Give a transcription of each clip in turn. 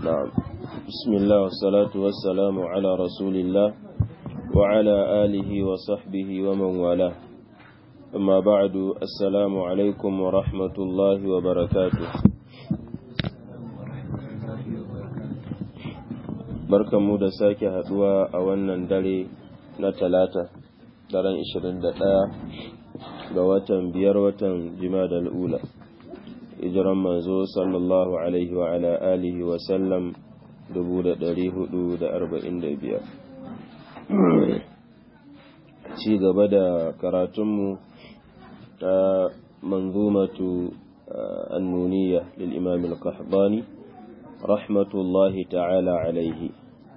نعم بسم الله والصلاة والسلام على رسول الله وعلى آله وصحبه ومن والاه أما بعد السلام عليكم ورحمة الله وبركاته barkanmu da sake haduwa a wannan dare na talata daren 21 ga watan biyar watan jimadal ula hijiran manzo sallallahu alaihi wa ala alihi wa sallam 445 ci gaba da karatunmu ta manzumatu annuniya lil imam al-qahdani rahmatullahi ta'ala alaihi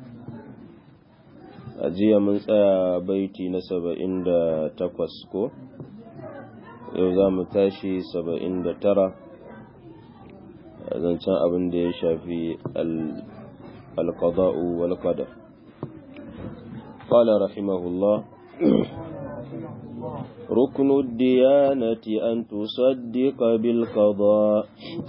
a jiya mun tsaya baiti na saba'in da takwas ko yau za mu tashi saba'in da tara zancen abin da ya shafi alkada'u wal qadar قال رحمه الله ركن الديانة أن تصدق بالقضاء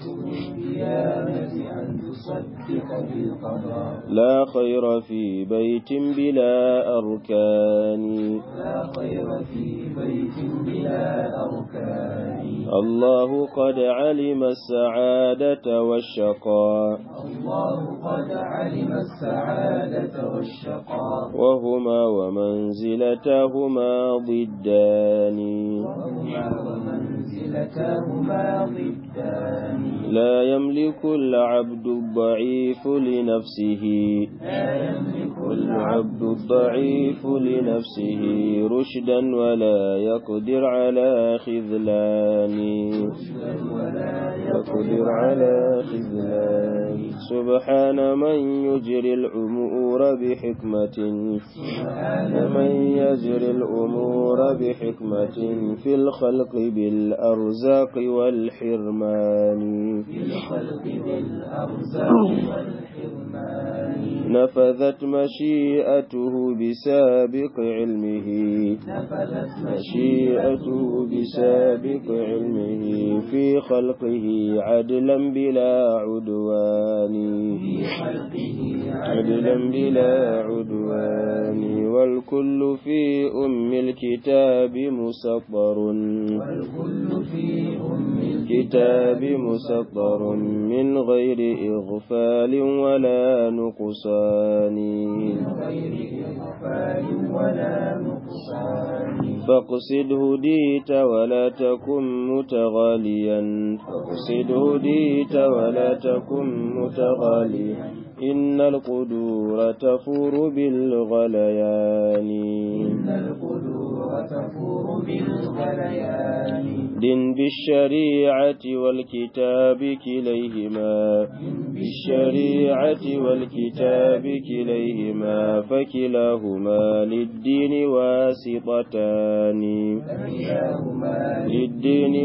لا خير في بيت بلا أركان لا خير في بيت بلا أركان الله قد علم السعادة والشقاء الله قد علم السعادة والشقاء وهما ومنزلتهما ضدان وهما ومنزلتهما ضدان لا يملك العبد الضعيف لنفسه لا يملك العبد الضعيف لنفسه رشدا ولا يقدر على خذلان ولا يقدر على خذلان سبحان من يجري الأمور بحكمة سبحان من يجري الأمور بحكمة في الخلق بالأرزاق والحرمان في الخلق بالأرزاق والحرمان نفذت مشيئته بسابق علمه نفذت مشيئته بسابق علمه في خلقه عدلا بلا عدوان في خلقه عدلا بلا عدوان والكل في أم الكتاب مسطر والكل في أم الكتاب مسطر من غير إغفال ولا نقصان غير إغفال ولا نقصان فاقصد هديت ولا تكن متغاليا فاقصد هديت ولا تكن متغاليا إن القدور تفور بالغليان إن القدور تفور بالغليان دن بالشريعة والكتاب كليهما بالشريعة والكتاب كليهما فكلاهما للدين واسطتان فكلاهما للدين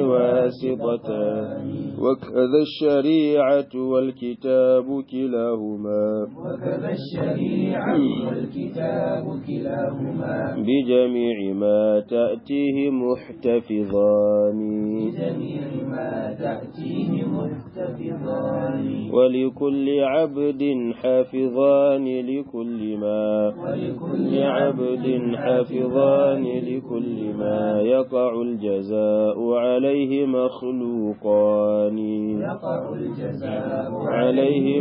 واسطتان وكذا الشريعة والكتاب كلاهما وكذا الشريعة والكتاب كلاهما بجميع ما تأتيه محتفظان بجميع ما تأتيه محتفظان ولكل عبد حافظان لكل ما ولكل لعبد حافظان لكل ما يقع الجزاء عليه مخلوقان يقع الجزاء عليه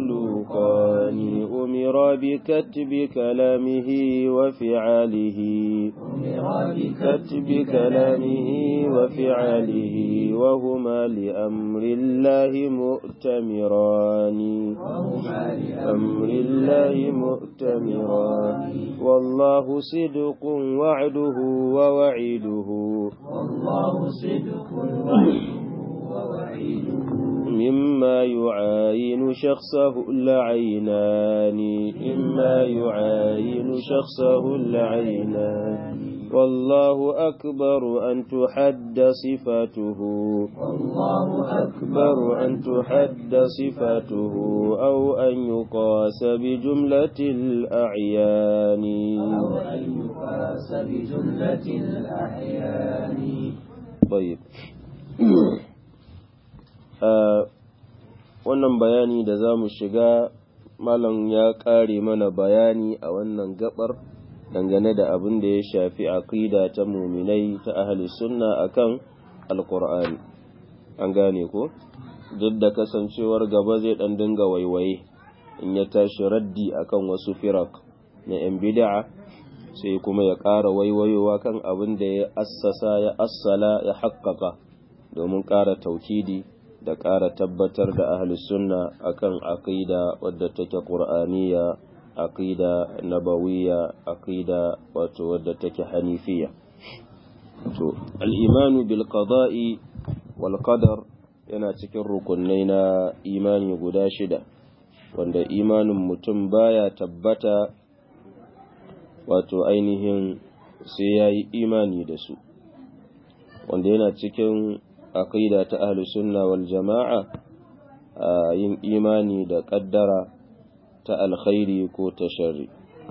مخلوقان أمر بكتب كلامه وفعاله أمر كتب كلامه وفعاله وهما لأمر الله مؤتمران وهما أمر الله مؤتمران والله صدق وعده ووعيده والله صدق وعده ووعيده مما يعاين شخصه العينان مما يعاين شخصه العينان والله أكبر أن تحد صفاته والله أكبر أن تحد صفاته أو أن يقاس بجملة الأعيان أو أن يقاس بجملة الأحيان طيب آه wannan bayani da za mu shiga malam ya ƙare mana bayani a wannan gabar dangane da abin da ya shafi aqida ta muminai ta ahli sunna akan alqur'ani an gane ko duk da kasancewar gaba zai dan dinga waiwaye in ya tashi raddi akan wasu firak na yan bid'a sai kuma ya ƙara waiwayowa kan abin da ya assasa ya assala ya haƙƙaƙa domin ƙara taukidi da ƙara tabbatar da ahli sunna akan aqida wadda take qur'aniyya aqida nabawiyya aqida wato wadda take hanifiyya to al-imanu bil qada'i wal qadar yana cikin rukunai na imani guda shida wanda imanin mutum baya tabbata wato ainihin sai ya yi imani da su wanda yana cikin aqida ta ahli sunna wal jama'a a yin imani da ƙaddara ta alkhairi ko ta sharri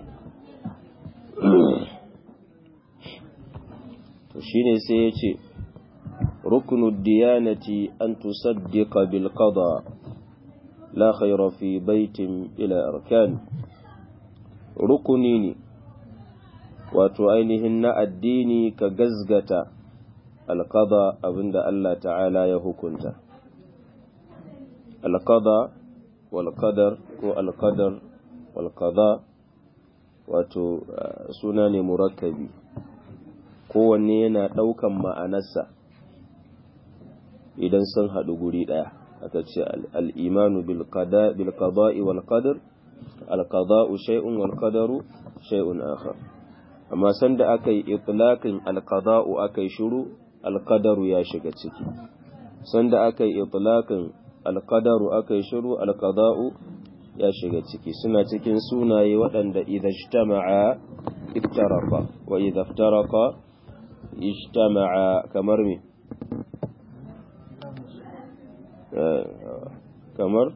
to shine sai ya ce rukunu diyanati an tusaddiqa bil qada la khayra fi baitin ila arkan rukuni ne wato ainihin na addini ka gazgata alqada abinda Allah ta'ala ya hukunta alqada wal qadar ko alqadar wal qada wato suna ne murakkabi kowanne yana ɗaukan ma'anarsa idan sun haɗu guri ɗaya aka ce al'imanu bilkada'i wal qadar alkada'u shay'un wal qadaru shay'un akhar amma sanda aka yi itlaqin alkada'u aka yi shiru alkadaru ya shiga ciki sanda aka yi itlaqin alkadaru aka yi shiru alkada'u ya shiga ciki suna cikin sunaye waɗanda idza ijtama'a iftaraqa wa idza iftaraqa ijtama'a kamar me kamar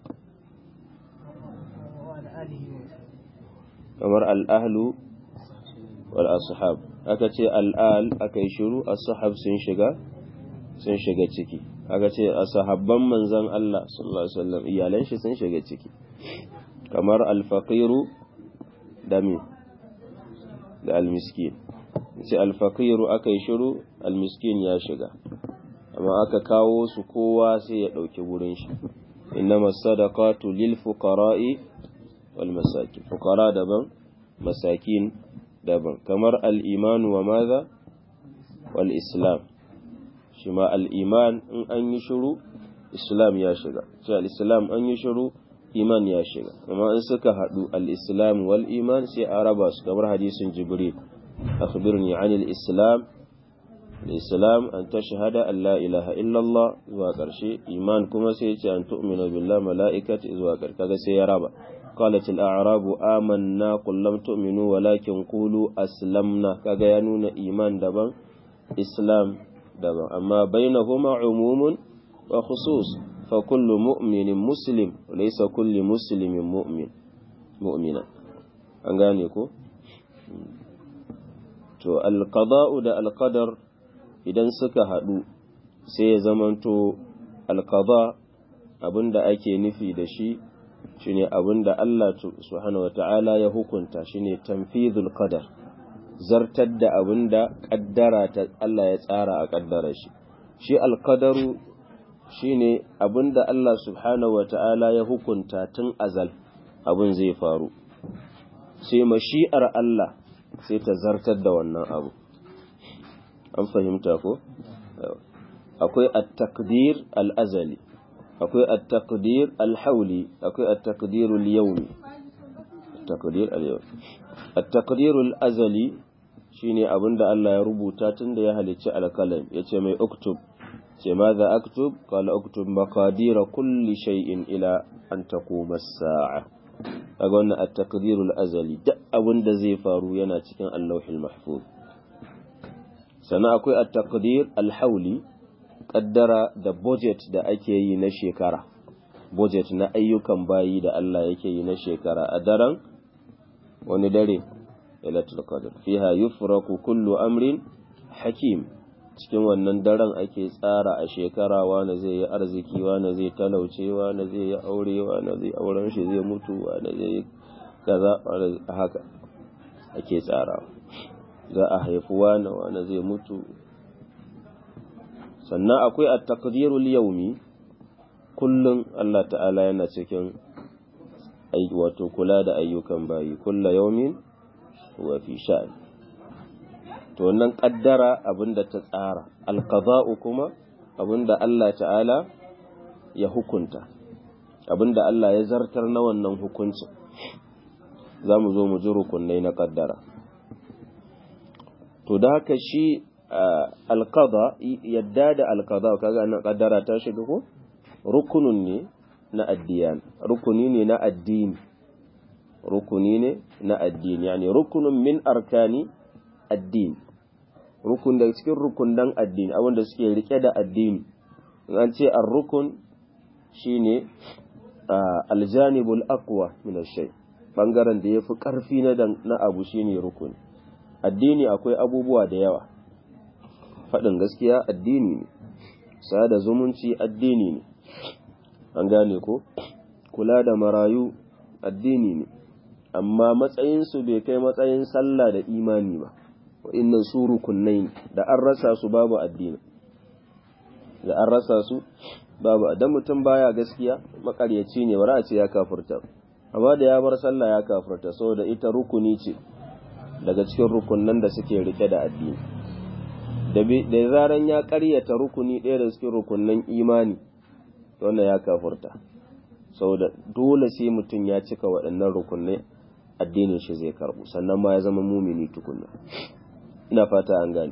kamar al'ahlu wal ashab aka ce al'al aka yi shiru ashab sun shiga sun shiga ciki aka ce ashabban manzon Allah sallallahu alaihi wasallam iyalan shi sun shiga ciki kamar alfaqiru da me da almiskin ce alfaqiru aka yi shiru almiskin ya shiga amma aka kawo su kowa sai ya ɗauki wurin shi innama sadaqatu lil fuqara'i wal masakin fuqara daban masakin daban kamar al iman wa madha wal islam shi ma al iman in an yi shiru islam ya shiga sai al islam an yi shiru iman ya shiga amma in suka haɗu al islam wal iman sai a raba su kamar hadisin jibril akhbirni anil islam الإسلام أن تشهد أن لا إله إلا الله زواكر شيء إيمان كما سيتي أن تؤمن بالله ملائكة زواكر كذا سيرابا قالت الأعراب آمنا قل لم تؤمنوا ولكن قولوا أسلمنا كذا ينون إيمان دبا إسلام دبا أما بينهما عموم وخصوص فكل مؤمن مسلم وليس كل مسلم مؤمن مؤمنا أنغانيكو to alqada'u da alqadar idan suka haɗu sai ya zamanto alqada abinda ake nufi da shi shine abinda Allah subhanahu wata'ala ya hukunta shine tanfizul qadar zartar da abinda kaddara ta Allah ya tsara a kaddara shi shi alqadaru shine abinda Allah subhanahu wata'ala ya hukunta tun azal abin zai faru sai mashi'ar Allah sai ta zartar da wannan abu an fahimta ko akwai at-taqdir al-azali akwai at-taqdir al-hawli akwai at-taqdir al-yawmi at-taqdir al-yawmi at-taqdir al-azali shine abinda Allah ya rubuta tunda ya halicci al-qalam yace mai uktub ce maza aktub qala uktub maqadira kulli shay'in ila an taquma as-sa'a kaga wannan at-taqdir al-azali duk abinda zai faru yana cikin al-lawhil mahfuz sannan akwai at-taqdir al-hawli kaddara da budget da ake yi na shekara budget na ayyukan bayi da Allah yake yi na shekara a daren wani dare lailatul qadr fiha yufraku kullu amrin hakim cikin wannan daren ake tsara a shekara wane zai yi arziki wane zai talauce wane zai yi aure wane zai auren shi zai mutu wane zai yi kaza wane haka ake tsara za a haifi wane wane zai mutu sannan akwai a takdirul yaumi kullum Allah ta'ala yana cikin wato kula da ayyukan bayi kulla yaumin wa fi sha'ani to wannan kaddara abinda ta tsara alqada'u kuma abinda Allah ta'ala ya hukunta abinda Allah ya zartar na wannan hukuncin zamu zo mu ji rukunai na kaddara to da haka shi alqada yadda da alqada kaga nan kaddara ta shiga ko rukunun ne na addiyan rukuni ne na addini rukuni ne na addini yani rukunun min arkani addini rukun da cikin rukunan addini abinda suke rike da addini an ce ar-rukun shine aljanibul aqwa min ash-shay bangaren da yafi karfi na na abu shine rukuni addini akwai abubuwa da yawa faɗin gaskiya addini ne sada zumunci addini ne an gane ko kula da marayu addini ne amma matsayinsu bai kai matsayin sallah da imani ba wa'innan su rukunai da an rasa su babu addini da an rasa su babu dan mutum baya gaskiya makaryaci ne bara a ce ya kafurta amma da ya bar sallah ya kafurta saboda ita rukuni ce daga cikin rukunan da suke rike da addini da zaran ya karyata rukuni ɗaya da cikin rukunan imani wannan ya kafurta saboda dole sai mutum ya cika waɗannan rukunai addinin shi zai karbu sannan ma ya zama mumini tukunna ina fata an gane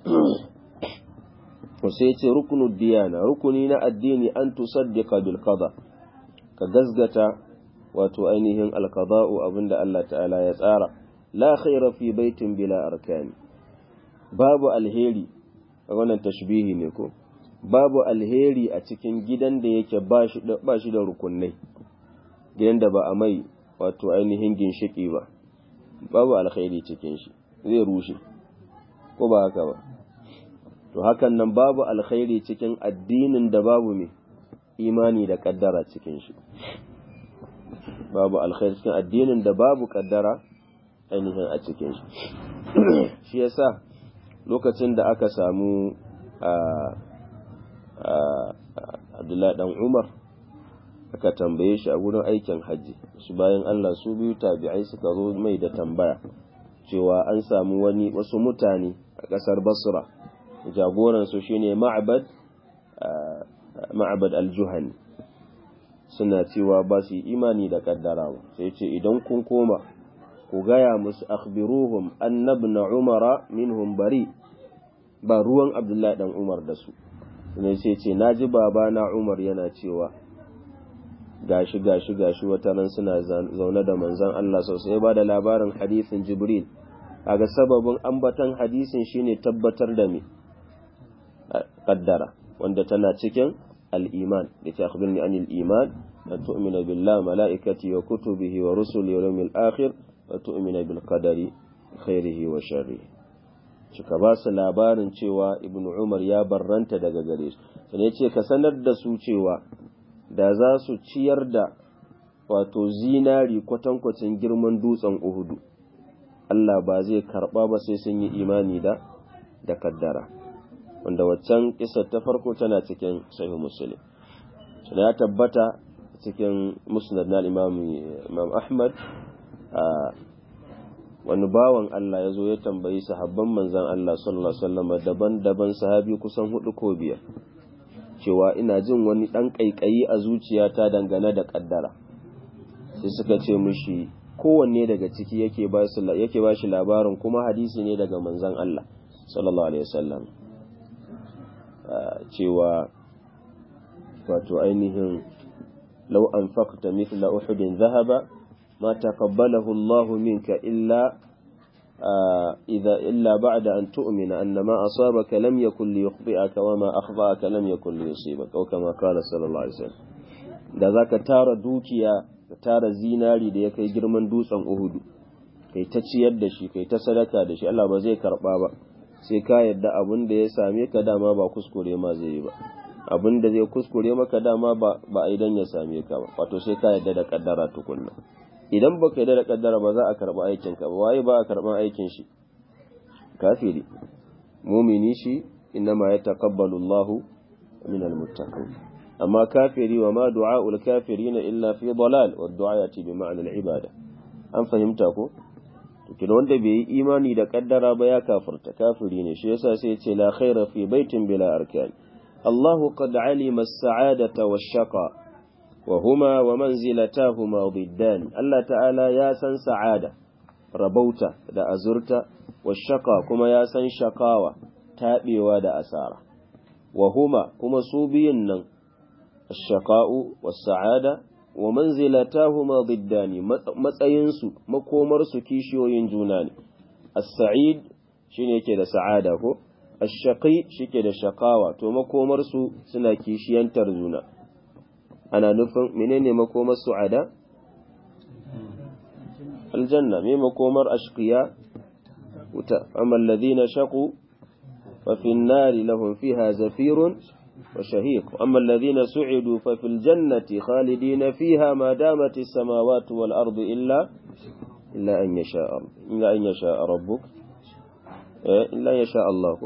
sai ce rukunu diyana rukuni na addini an tusaddiqa bil qada ka gazgata wato ainihin alqada'u abinda Allah ta'ala ya tsara la khaira fi baitin bila arkani babu alheri wannan tashbihi ne ko babu alheri a cikin gidan da yake ba shi da rukunai gidan da ba a mai wato ainihin ginshiki ba babu alheri cikin shi zai rushe ko ba haka ba to hakan nan babu alkhairi cikin addinin da babu mai imani da kaddara cikin shi babu alkhairi cikin addinin da babu kaddara ainihin a cikin shi shi yasa lokacin da aka samu Abdullahi dan Umar aka tambaye shi a wurin aikin hajji su bayan Allah su biyu tabi'ai suka zo mai da tambaya cewa an samu wani wasu mutane a ƙasar Basra jagoran su shine Ma'bad Ma'bad al-Juhani suna cewa ba su imani da kaddarawa sai ce idan kun koma ku gaya musu akhbiruhum annabna umara minhum bari ba ruwan Abdullahi dan Umar da su ne sai ce na ji babana Umar yana cewa gashi gashi gashi wata nan suna zaune da manzon Allah sosai ba da labarin hadisin Jibril kaga sababin ambatan hadisin shine tabbatar da me qaddara wanda tana cikin al-iman da ta akhbirni anil iman an tu'mina billahi malaikati wa kutubihi wa rusuli wa yawmil akhir wa tu'mina bil qadari khairihi wa sharrihi suka ba su labarin cewa ibn umar ya barranta daga gare su sai ya ce ka sanar da su cewa da za su ciyar da wato zinari kwatankwacin girman dutsen uhudu Allah ba zai karba ba sai sun yi imani da da kaddara wanda waccan kisar ta farko tana cikin sahih muslim sai ya tabbata cikin musnad na imam imam ahmad wani bawan Allah ya zo ya tambayi sahabban manzan Allah sallallahu Alaihi wasallam daban-daban sahabi kusan hudu ko biyar cewa ina jin wani ɗan ƙaiƙayi a zuciyata dangane da ƙaddara sai suka ce mushi kowanne daga ciki yake ba shi labarin kuma hadisi ne daga manzan Allah sallallahu Alaihi wasallam cewa wato ainihin lau an fakta mithla uhudin zahaba ما تقبله الله منك إلا آه إذا إلا بعد أن تؤمن أن ما أصابك لم يكن ليخطئك وما أخطأك لم يكن ليصيبك أو كما قال صلى الله عليه وسلم da za ka tara dukiya ka tara zinari da ya kai girman dutsen uhudu kai ta ciyar da shi kai ta sadaka da shi Allah ba zai karba ba sai ka yadda abin da ya same ka dama ba kuskure ma zai yi ba abin da zai kuskure maka dama ba ba idan ya same ka ba wato sai ka yadda da kaddara tukunna idan baka yadda da kaddara ba za a karba aikin ka ba waye ba a karban aikin shi kafiri mumini shi innama yataqabbalu Allahu min almuttaqin amma kafiri wa ma du'a'ul kafirina illa fi dalal wa du'a yati bi ma'na al-ibada an fahimta ko to wanda bai yi imani da kaddara ba ya kafirta kafiri ne shi yasa sai ya ce la khaira fi baitin bila arkan Allah qad alima as-sa'adata wash-shaqa wa huma wa manzilatahuma diddan Allah ta'ala ya san sa'ada rabauta da azurta wash-shaqa kuma ya san shakawa tabewa da asara wa huma kuma su biyun nan ash-shaqa'u was-sa'ada wa manzilatahuma diddani matsayinsu makomarsu kishiyoyin juna ne as-sa'id shine yake da sa'ada ko ash-shaqi shike da shaqawa to makomarsu suna kishiyantar juna ana nufin menene makomar su'ada aljanna me makomar ashqiya wuta amma alladhina shaqu fa fi an-nari lahum fiha zafirun وشهيق أما الذين سعدوا ففي الجنة خالدين فيها ما دامت السماوات والأرض إلا إلا أن يشاء إلا أن يشاء ربك إلا يشاء الله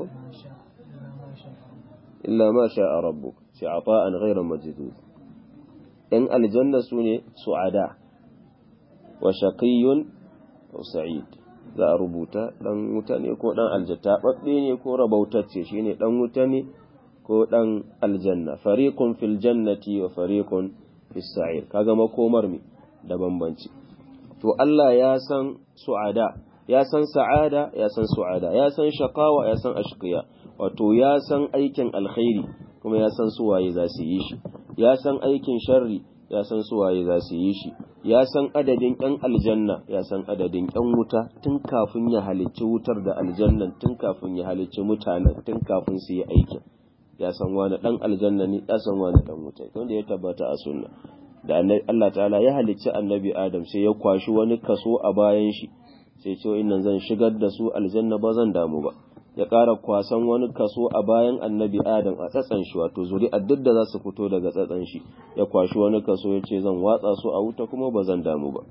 إلا ما شاء ربك عطاء غير مجدود إن الجنة سنة سعداء وشقي وسعيد za a rubuta ɗan wuta ne ko ɗan aljata ɓaɓɓe ne ko rabautacce shi ne ɗan wuta ne ko ɗan aljanna fariqun fil jannati wa fariqun fis sa'ir kaga makomar mi da bambanci to Allah ya san su'ada ya san sa'ada ya san su'ada ya san shaqawa ya san ashqiya wato ya san aikin alkhairi kuma ya san suwaye za su yi shi ya san aikin sharri ya san suwaye za su yi shi ya san adadin ƴan aljanna ya san adadin ƴan wuta tun kafin ya halicci wutar da aljannan tun kafin ya halicci mutanen tun kafin su yi aikin ya san wani dan aljanna ne ya san wani dan wuta wanda ya tabbata a sunna da Allah ta'ala ya halicci annabi Adam sai ya kwashi wani kaso a bayan shi sai ce innan zan shigar da su aljanna ba zan damu ba ya ƙara kwasan wani kaso a bayan annabi Adam a tsatsan shi wato zuri'ar duk da za su fito daga tsatsan shi ya kwashi wani kaso ya ce zan watsa su a wuta kuma ba zan damu ba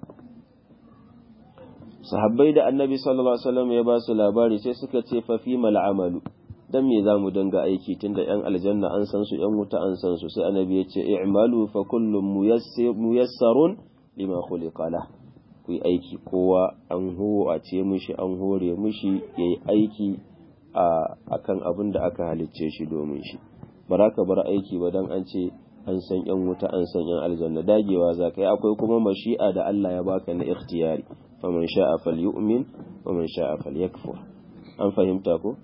sahabbai da annabi sallallahu alaihi wasallam ya ba su labari sai suka ce fa fi mal amalu dan me za mu dinga aiki tunda yan aljanna an san su yan wuta an san su sai annabi ya ce i'malu fa kullum muyassarun lima khuliqa la ku yi aiki kowa an a ce mishi an hore mishi yayi aiki a akan abin da aka halicce shi domin shi baraka bar aiki ba dan an ce an san yan wuta an san yan aljanna dagewa za ka yi akwai kuma mashi'a da Allah ya baka na ikhtiyari faman sha'a falyu'min wa man sha'a falyakfur an fahimta ko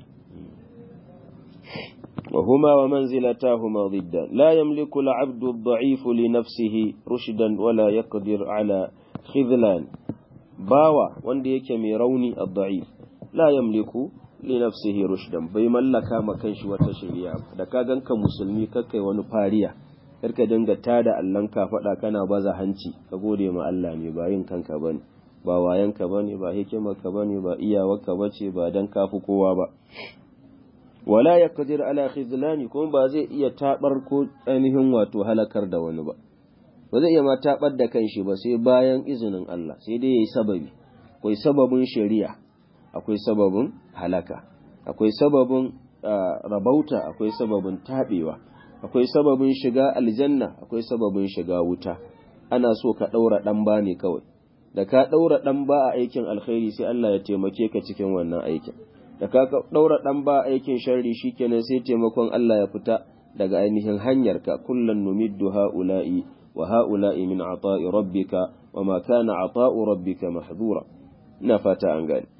وهما ومنزلتاهما ضدا لا يملك العبد الضعيف لنفسه رشدا ولا يقدر على خذلان باوا wanda yake mai rauni الضعيف لا يملك لنفسه رشدا bai mallaka ma kanshi wata shari'a da ka ganka musulmi kakai wani fariya karka dinga tada allan ka fada kana baza hanci ka gode ma Allah ne ba yin kanka bane ba wayanka bane ba hikimarka bane ba iyawarka bace ba dan kafi kowa ba wala ya kadir ala khizlani kuma ba zai iya tabar ko ainihin wato halakar da wani ba ba zai iya ma tabar da kanshi ba sai bayan izinin Allah sai dai yayi sababi akwai sababin shari'a akwai sababin halaka akwai sababin rabauta akwai sababin tabewa akwai sababin shiga aljanna akwai sababin shiga wuta ana so ka daura dan ba ne kawai da ka daura dan ba a aikin alkhairi sai Allah ya taimake ka cikin wannan aikin da ka ɗaura ɗan ba aikin sharri shikenan sai taimakon Allah ya fita daga ainihin hanyarka kullum numiddu ha'ula'i wa ha'ula'i min ata'i rabbika wa ma kana ata'u rabbika mahdura ina fata an gane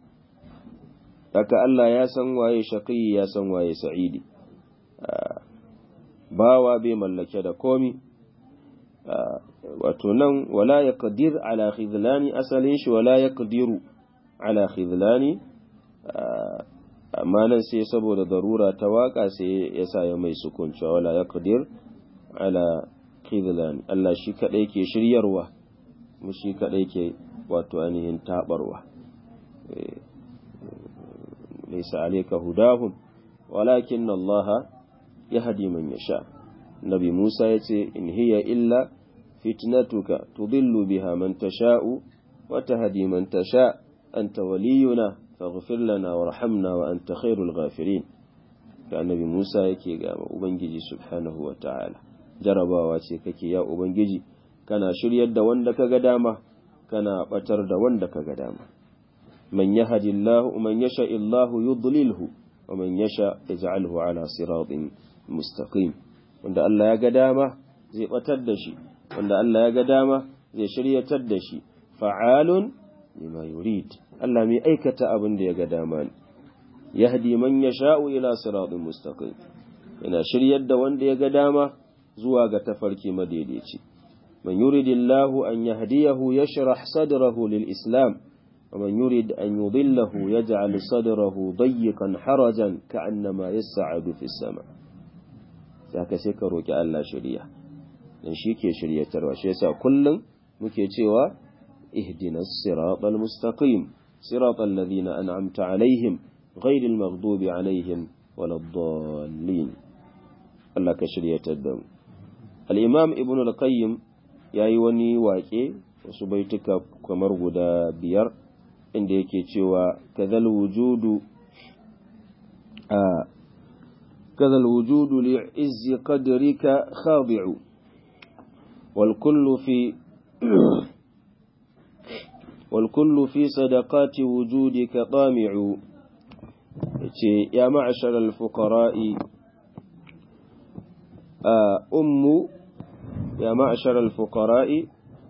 haka Allah ya san waye shaqi ya san waye sa'idi bawa bai mallake da komi wato nan wala yaqdir ala khidlani asalin shi wala yaqdiru ala khidlani amma nan sai saboda darura ta waka sai ya sa ya mai sukunci wala ya qadir ala khidlan Allah shi kadai ke shiryarwa mu shi kadai ke wato ainihin tabarwa laysa alayka hudahum walakin Allah yahdi man yasha nabi Musa yace in hiya illa fitnatuka tudillu biha man tasha'u wa tahdi man tasha anta waliyuna faghfir lana warhamna wa anta khairul ghafirin da annabi Musa yake ga ubangiji subhanahu wa ta'ala jarabawa ce kake ya ubangiji kana shiryar da wanda kaga dama kana batar da wanda kaga dama man yahdillahu man yasha illahu yudlilhu wa man yasha yaj'alhu ala siratin mustaqim wanda Allah ya ga dama zai batar da shi wanda Allah ya ga dama zai shiryatar da shi fa'alun lima yurid Allah mai aikata abin da ya ga dama ne yahdi man yasha'u ila siratin mustaqim yana shiryar da wanda ya ga dama zuwa ga tafarki madaidaici man yuridillahu an yahdiyahu yashrah sadrahu lil islam ومن يريد أن يضله يجعل صدره ضيقا حرجا كأنما يسعد في السماء ذاك سيكروك ألا شريع dan shi ke shiryatarwa shi yasa kullum muke cewa ihdina siratal mustaqim siratal ladina an'amta alaihim ghairil maghdubi alaihim waladdallin Allah ka shiryatar da mu al-imam ibn al-qayyim yayi wani waƙe wasu baituka kamar guda biyar inda yake cewa kadhal wujudu a kadhal wujudu li'izzi qadrika khadi'u wal kullu fi والكل في صدقات وجودك طامع يا معشر الفقراء أم يا معشر الفقراء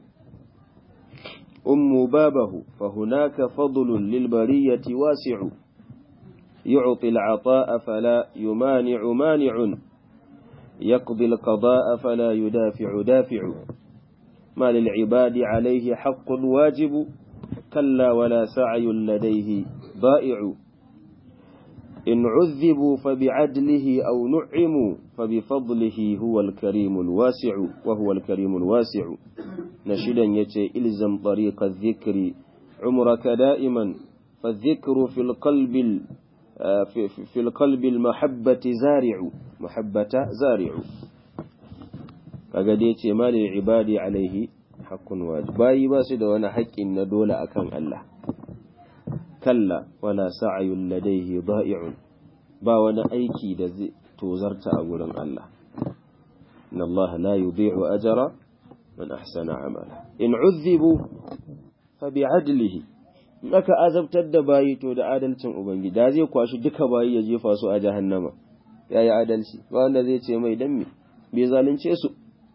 أم بابه فهناك فضل للبرية واسع يعطي العطاء فلا يمانع مانع يقضي القضاء فلا يدافع دافع ما للعباد عليه حق واجب كلا ولا سعي لديه ضائع إن عذبوا فبعدله أو نعموا فبفضله هو الكريم الواسع وهو الكريم الواسع نشدا يتي إلزم طريق الذكر عمرك دائما فالذكر في القلب في, في القلب المحبة زارع محبة زارع kaga dai ce malin ibadi alaihi haqqun wajib bayi ba su da wani haƙƙin na dole akan Allah kalla wala sa'yun ladaihi da'i'un ba wani aiki da zai tozarta a gurin Allah inna Allah la yudhi'u ajra man ahsana amala in uzzibu fa bi'adlihi in aka azabtar da bayi to da adalcin ubangiji da zai kwashi duka bayi ya jefa su a jahannama yayi adalci ba wanda zai ce mai dan me bai zalunce su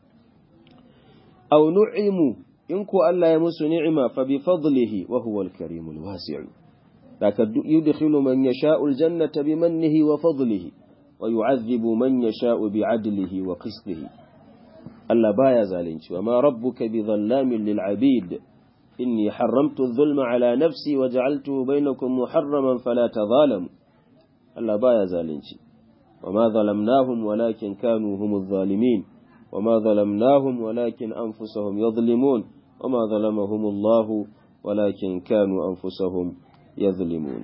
aw nu'imu in ko Allah ya musu ni'ima fa bi fadlihi wa huwa al-karim al-wasi' laka yudkhilu man yasha'u al-jannata bi mannihi wa fadlihi wa yu'adhibu man yasha'u bi 'adlihi wa qistihi Allah baya zalunci wa ma rabbuka bi dhallamin lil 'abid inni harramtu adh-dhulma 'ala nafsi wa ja'altuhu bainakum muharraman fala tadhalamu Allah baya zalunci wa ma zalamnahum walakin kanu humuz zalimin وما ظلمناهم ولكن أنفسهم يظلمون وما ظلمهم الله ولكن كانوا أنفسهم يظلمون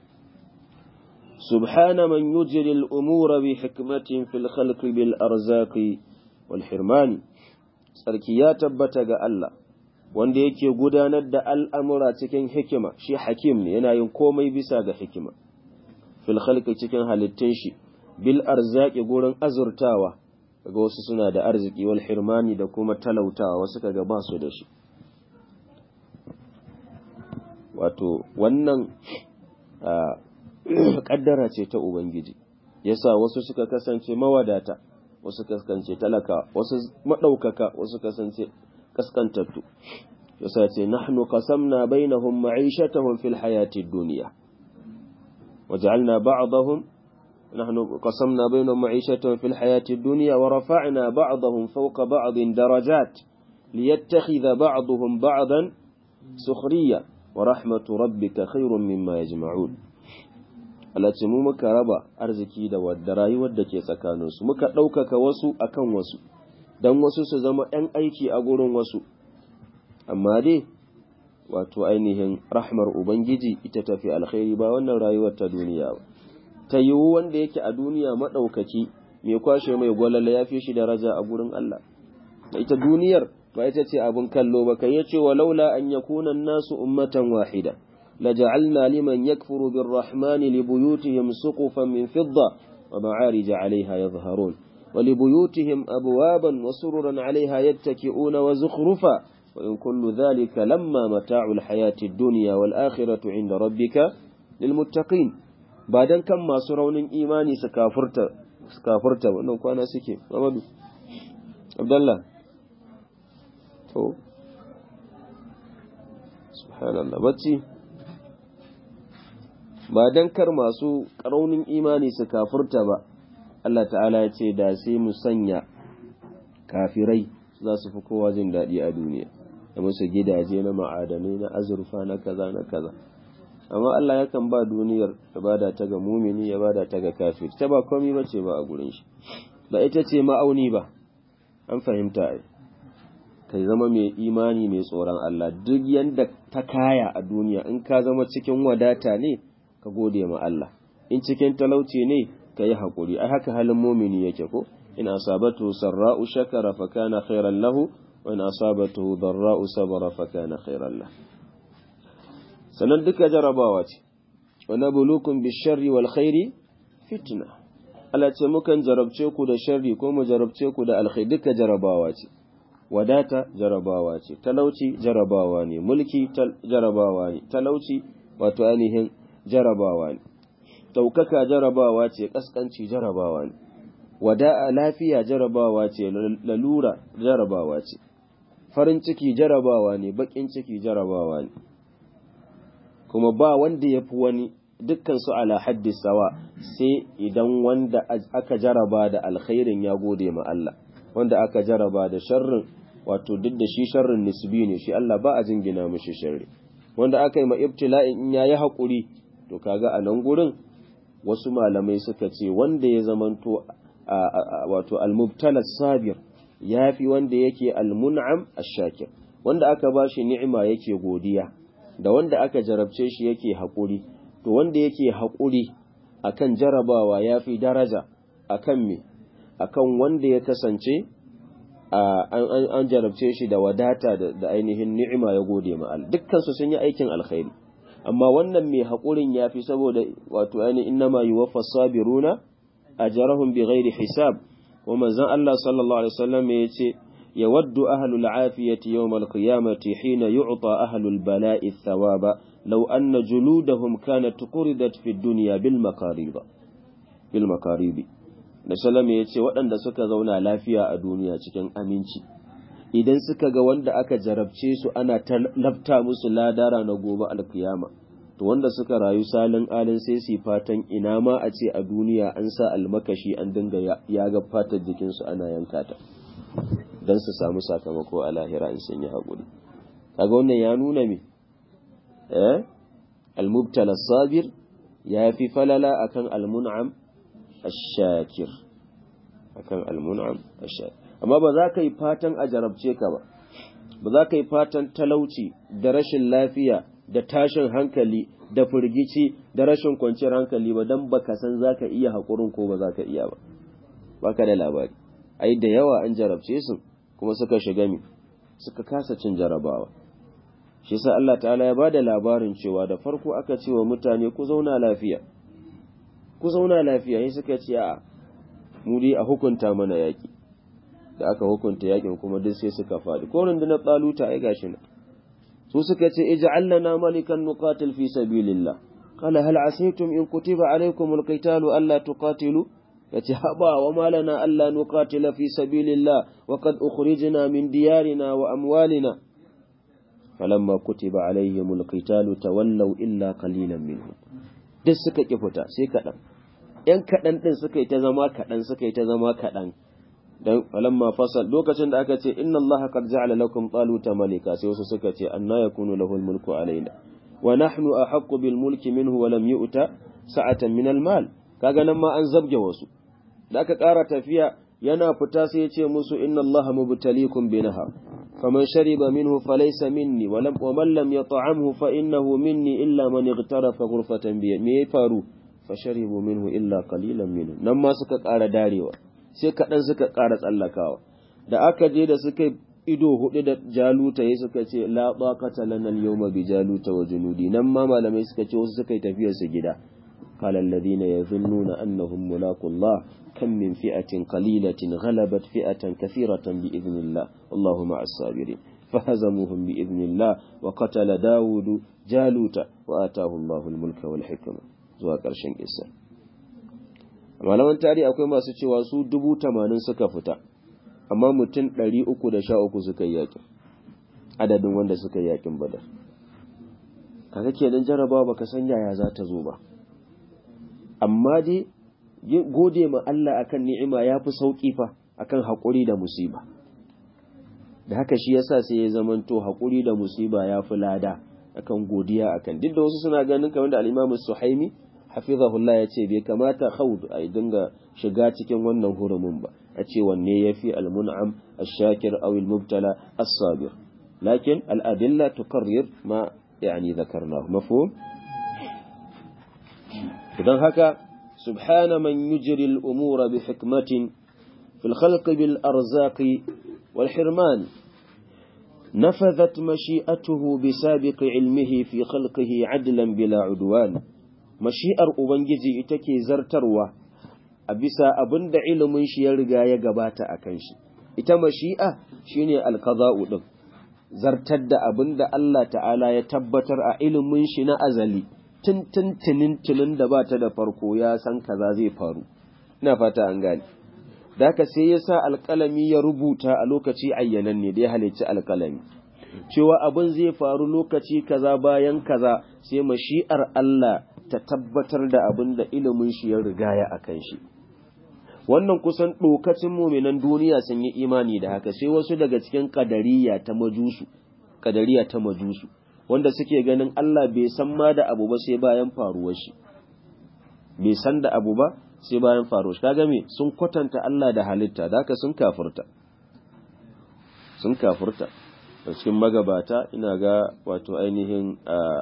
سبحان من يجري الأمور بحكمة في الخلق بالأرزاق والحرمان sarki ya tabbata ga Allah wanda yake gudanar da al'amura cikin hikima shi hakim ne yana yin komai bisa ga hikima fil khalqi cikin halittun shi bil arzaki gurin azurtawa kaga wasu suna da arziki wal hirmani da kuma talautawa wasu kaga ba su da shi wato wannan kaddara ce ta ubangiji yasa wasu suka kasance mawadata wasu kasance talaka wasu madaukaka wasu kasance kaskantattu yasa ce nahnu qasamna bainahum ma'ishatahum fil hayati dunya waja'alna ba'dahum نحن قسمنا بينهم معيشتهم في الحياة الدنيا ورفعنا بعضهم فوق بعض درجات ليتخذ بعضهم بعضا سخريا ورحمة ربك خير مما يجمعون alace mu muka raba arziki da wadda rayuwar da ke tsakaninsu muka ɗaukaka wasu akan wasu don wasu su zama ‘yan aiki a gurin wasu amma dai wato ainihin rahmar ubangiji ita tafi alkhairi ba wannan rayuwar ta duniya ba ta yiwu wanda yake a duniya maɗaukaki mai kwashe mai gwalala ya fi shi daraja a gurin Allah da ita duniyar ba ita ce abin kallo ba kai yace wa laula an yakuna nasu ummatan wahida laja'alna liman yakfuru birrahmani libuyutihim suqufan min fidda wa ma'arij 'alayha yadhharun wa libuyutihim abwaban wa sururan 'alayha yattaki'una wa zukhrufa wa in kullu dhalika lamma mata'ul hayati ad-dunya wal akhiratu 'inda rabbika lilmuttaqin ba dan kan masu raunin imani su kafurta su kafurta wannan kwana suke Muhammadu Abdullah to subhanallah bacci ba dan kar masu raunin imani su kafurta ba Allah ta'ala ya ce da sai mu sanya kafirai za su fi kowa jin daɗi a duniya da musu gidaje na ma'adanai na azurfa na kaza na kaza amma Allah yakan ba duniyar ya bada ta ga mumini ya bada ta ga kafir ta ba komai bace ba a gurin shi ba ita ce ma'auni ba an fahimta ai kai zama mai imani mai tsoron Allah duk yanda ta kaya a duniya in ka zama cikin wadata ne ka gode ma Allah in cikin talauci ne ka yi haƙuri ai haka halin mumini yake ko in asabatu sarra'u shakara fa kana khairan lahu wa in asabatu darra'u sabara fa kana khairan lahu sannan duka jarabawa ce wa nabluukum bisharri wal khairi fitna Allah ce mukan jarabce ku da sharri ko mu jarabce ku da alkhairi duka jarabawa ce wadata jarabawa ce talauci jarabawa ne mulki jarabawa ne talauci wato ainihin jarabawa ne daukaka jarabawa ce kaskanci jarabawa ne wada'a lafiya jarabawa ce lalura jarabawa ce farin ciki jarabawa ne bakin ciki jarabawa ne kuma ba wanda ya fi wani dukkan su ala haddi sawa sai idan wanda aka jaraba da alkhairin ya gode ma Allah wanda aka jaraba da sharrin wato duk da shi sharrin nisbi ne shi Allah ba a jingina mishi sharri wanda aka yi ma ibtila'in in yayi hakuri to kaga a nan gurin wasu malamai suka ce wanda ya zamanto wato al-mubtala sabir yafi wanda yake al-mun'am ash-shakir wanda aka bashi ni'ima yake godiya da wanda aka jarabce shi yake haƙuri to wanda yake haƙuri akan jarabawa ya fi daraja akan me akan wanda ya kasance an jarabce shi da wadata da ainihin ni'ima ya gode ma Allah dukkan su sun yi aikin alkhairi amma wannan mai haƙurin ya fi saboda wato ainihin innama yuwaffa sabiruna ajrahum bighairi hisab wa manzon Allah sallallahu alaihi wasallam ya ce يود أهل العافية يوم القيامة حين يعطى أهل البلاء الثواب لو أن جلودهم كانت قردت في الدنيا بالمقاريب بالمقاريب Nasalam ya ce waɗanda suka zauna lafiya a duniya cikin aminci, idan suka ga wanda aka jarabce su ana lafta musu ladara na gobe alkiyama, to wanda suka rayu salin alin sai su fatan ina ma a ce a duniya an sa almakashi an dinga ya ga fatar jikinsu ana yanka ta. don su samu sakamako a lahira in sun yi haƙuri kaga wannan ya nuna me eh al-mubtala sabir ya fi falala akan al-mun'am ash-shakir akan al-mun'am ash-shakir amma ba za ka yi fatan a jarabce ka ba ba za ka yi fatan talauci da rashin lafiya da tashin hankali da firgici da rashin kwanciyar hankali ba don baka san za ka iya haƙurin ko ba za ka iya ba baka da labari ai da yawa an jarabce su kuma suka shiga mi suka kasa cin jarabawa shi sa Allah ta'ala ya bada labarin cewa da farko aka ce wa mutane ku zauna lafiya ku zauna lafiya sai suka ce a mu dai a hukunta mana yaki da aka hukunta yakin kuma duk sai suka faɗi ko rundunar tsaluta ai gashi na su suka ce ij'al lana malikan nuqatil fi sabilillah qala hal asaytum in kutiba alaykumul qitalu alla tuqatilu yace haba wa malana alla nuqatila fi sabilillah wa qad ukhrijna min diyarina wa amwalina falamma kutiba alaihimul qitalu tawallaw illa qalilan minhum duk suka ki fita sai kadan yan kadan din suka yi ta zama kadan suka yi ta zama kadan dan falamma fasal lokacin da aka ce inna allaha qad ja'ala lakum taluta malika sai wasu suka ce anna yakunu lahu mulku alaina wa nahnu ahaqqu bil mulki minhu wa lam yu'ta sa'atan min al mal kaga nan ma an zabge wasu da aka ƙara tafiya yana fita sai ya ce musu inna allaha mubtalikum bi nahar فمن شرب منه فليس مني ولم ومن لم يطعمه فإنه مني إلا من اغترف غرفة بي me faru fasharibu minhu illa qalilan minhu nan ma suka ƙara darewa sai kaɗan suka ƙara tsallakawa da aka je da suka ido hudu da jaluta ya suka ce la baqata lana al-yawma bi jaluta wa junudi nan ma malamai suka ce wasu suka yi tafiyar su gida qala alladhina yadhunnuna annahum mulaqullah kam min fi'atin qalilatin ghalabat fi'atan kathiratan bi idhnillah wallahu ma'as sabirin فهزموهم بإذن الله وقتل داود جالوت وآتاه الله الملك والحكمة zuwa ƙarshen kissa malaman tarihi akwai masu cewa su dubu tamanin suka fita amma mutum ɗari uku da sha uku suka yi yakin adadin wanda suka yi yakin badar kaga kenan jarabawa baka san yaya za ta zo ba amma dai gode ma Allah akan ni'ima ya fi sauƙi fa akan haƙuri da musiba da haka shi yasa sai ya zamanto haƙuri da musiba ya fi lada akan godiya akan duk da wasu suna ganin kamar da al-Imam Suhaimi hafizahullah ya ce bai kamata khawd a dinga shiga cikin wannan hurumin ba a ce wanne yafi al-mun'am ash-shakir aw al-mubtala as-sabir lakin al-adilla tuqarrir ma yani dhakarnahu mafhum idan haka subhana man yujri al-umura bi hikmatin fil khalqi bil arzaqi wal hirman نفذت مشيئته بسابق علمه في خلقه عدلا بلا عدوان mashi'ar Ubangiji ita ke zartarwa a bisa abin da ilimin shi ya riga ya gabata a kan shi, ita mashi'a shi ne alkaza'u ɗin, zartar da abin da Allah ta'ala ya tabbatar a ilimin shi na azali, tun tunin da ba ta da farko ya san kaza zai faru, ina fata an gane. Da haka sai ya sa alƙalami ya rubuta a lokaci ayyanan ne da ya halicci alƙalami. Cewa abin zai faru lokaci kaza bayan kaza sai mashi'ar Allah ta tabbatar da abin da ilimin shi ya rigaya a kan shi. Wannan kusan ɗokacin muminan duniya sun yi imani da haka sai wasu daga cikin ƙadariya ta majusu, ƙadariya ta majusu, wanda suke ganin Allah bai san ma da abu ba sai bayan faruwar shi. Bai san da abu ba sai bayan faruwar shi. Kaga me sun kwatanta Allah da halitta, da haka sun kafurta. Sun kafurta. cikin magabata ina ga wato ainihin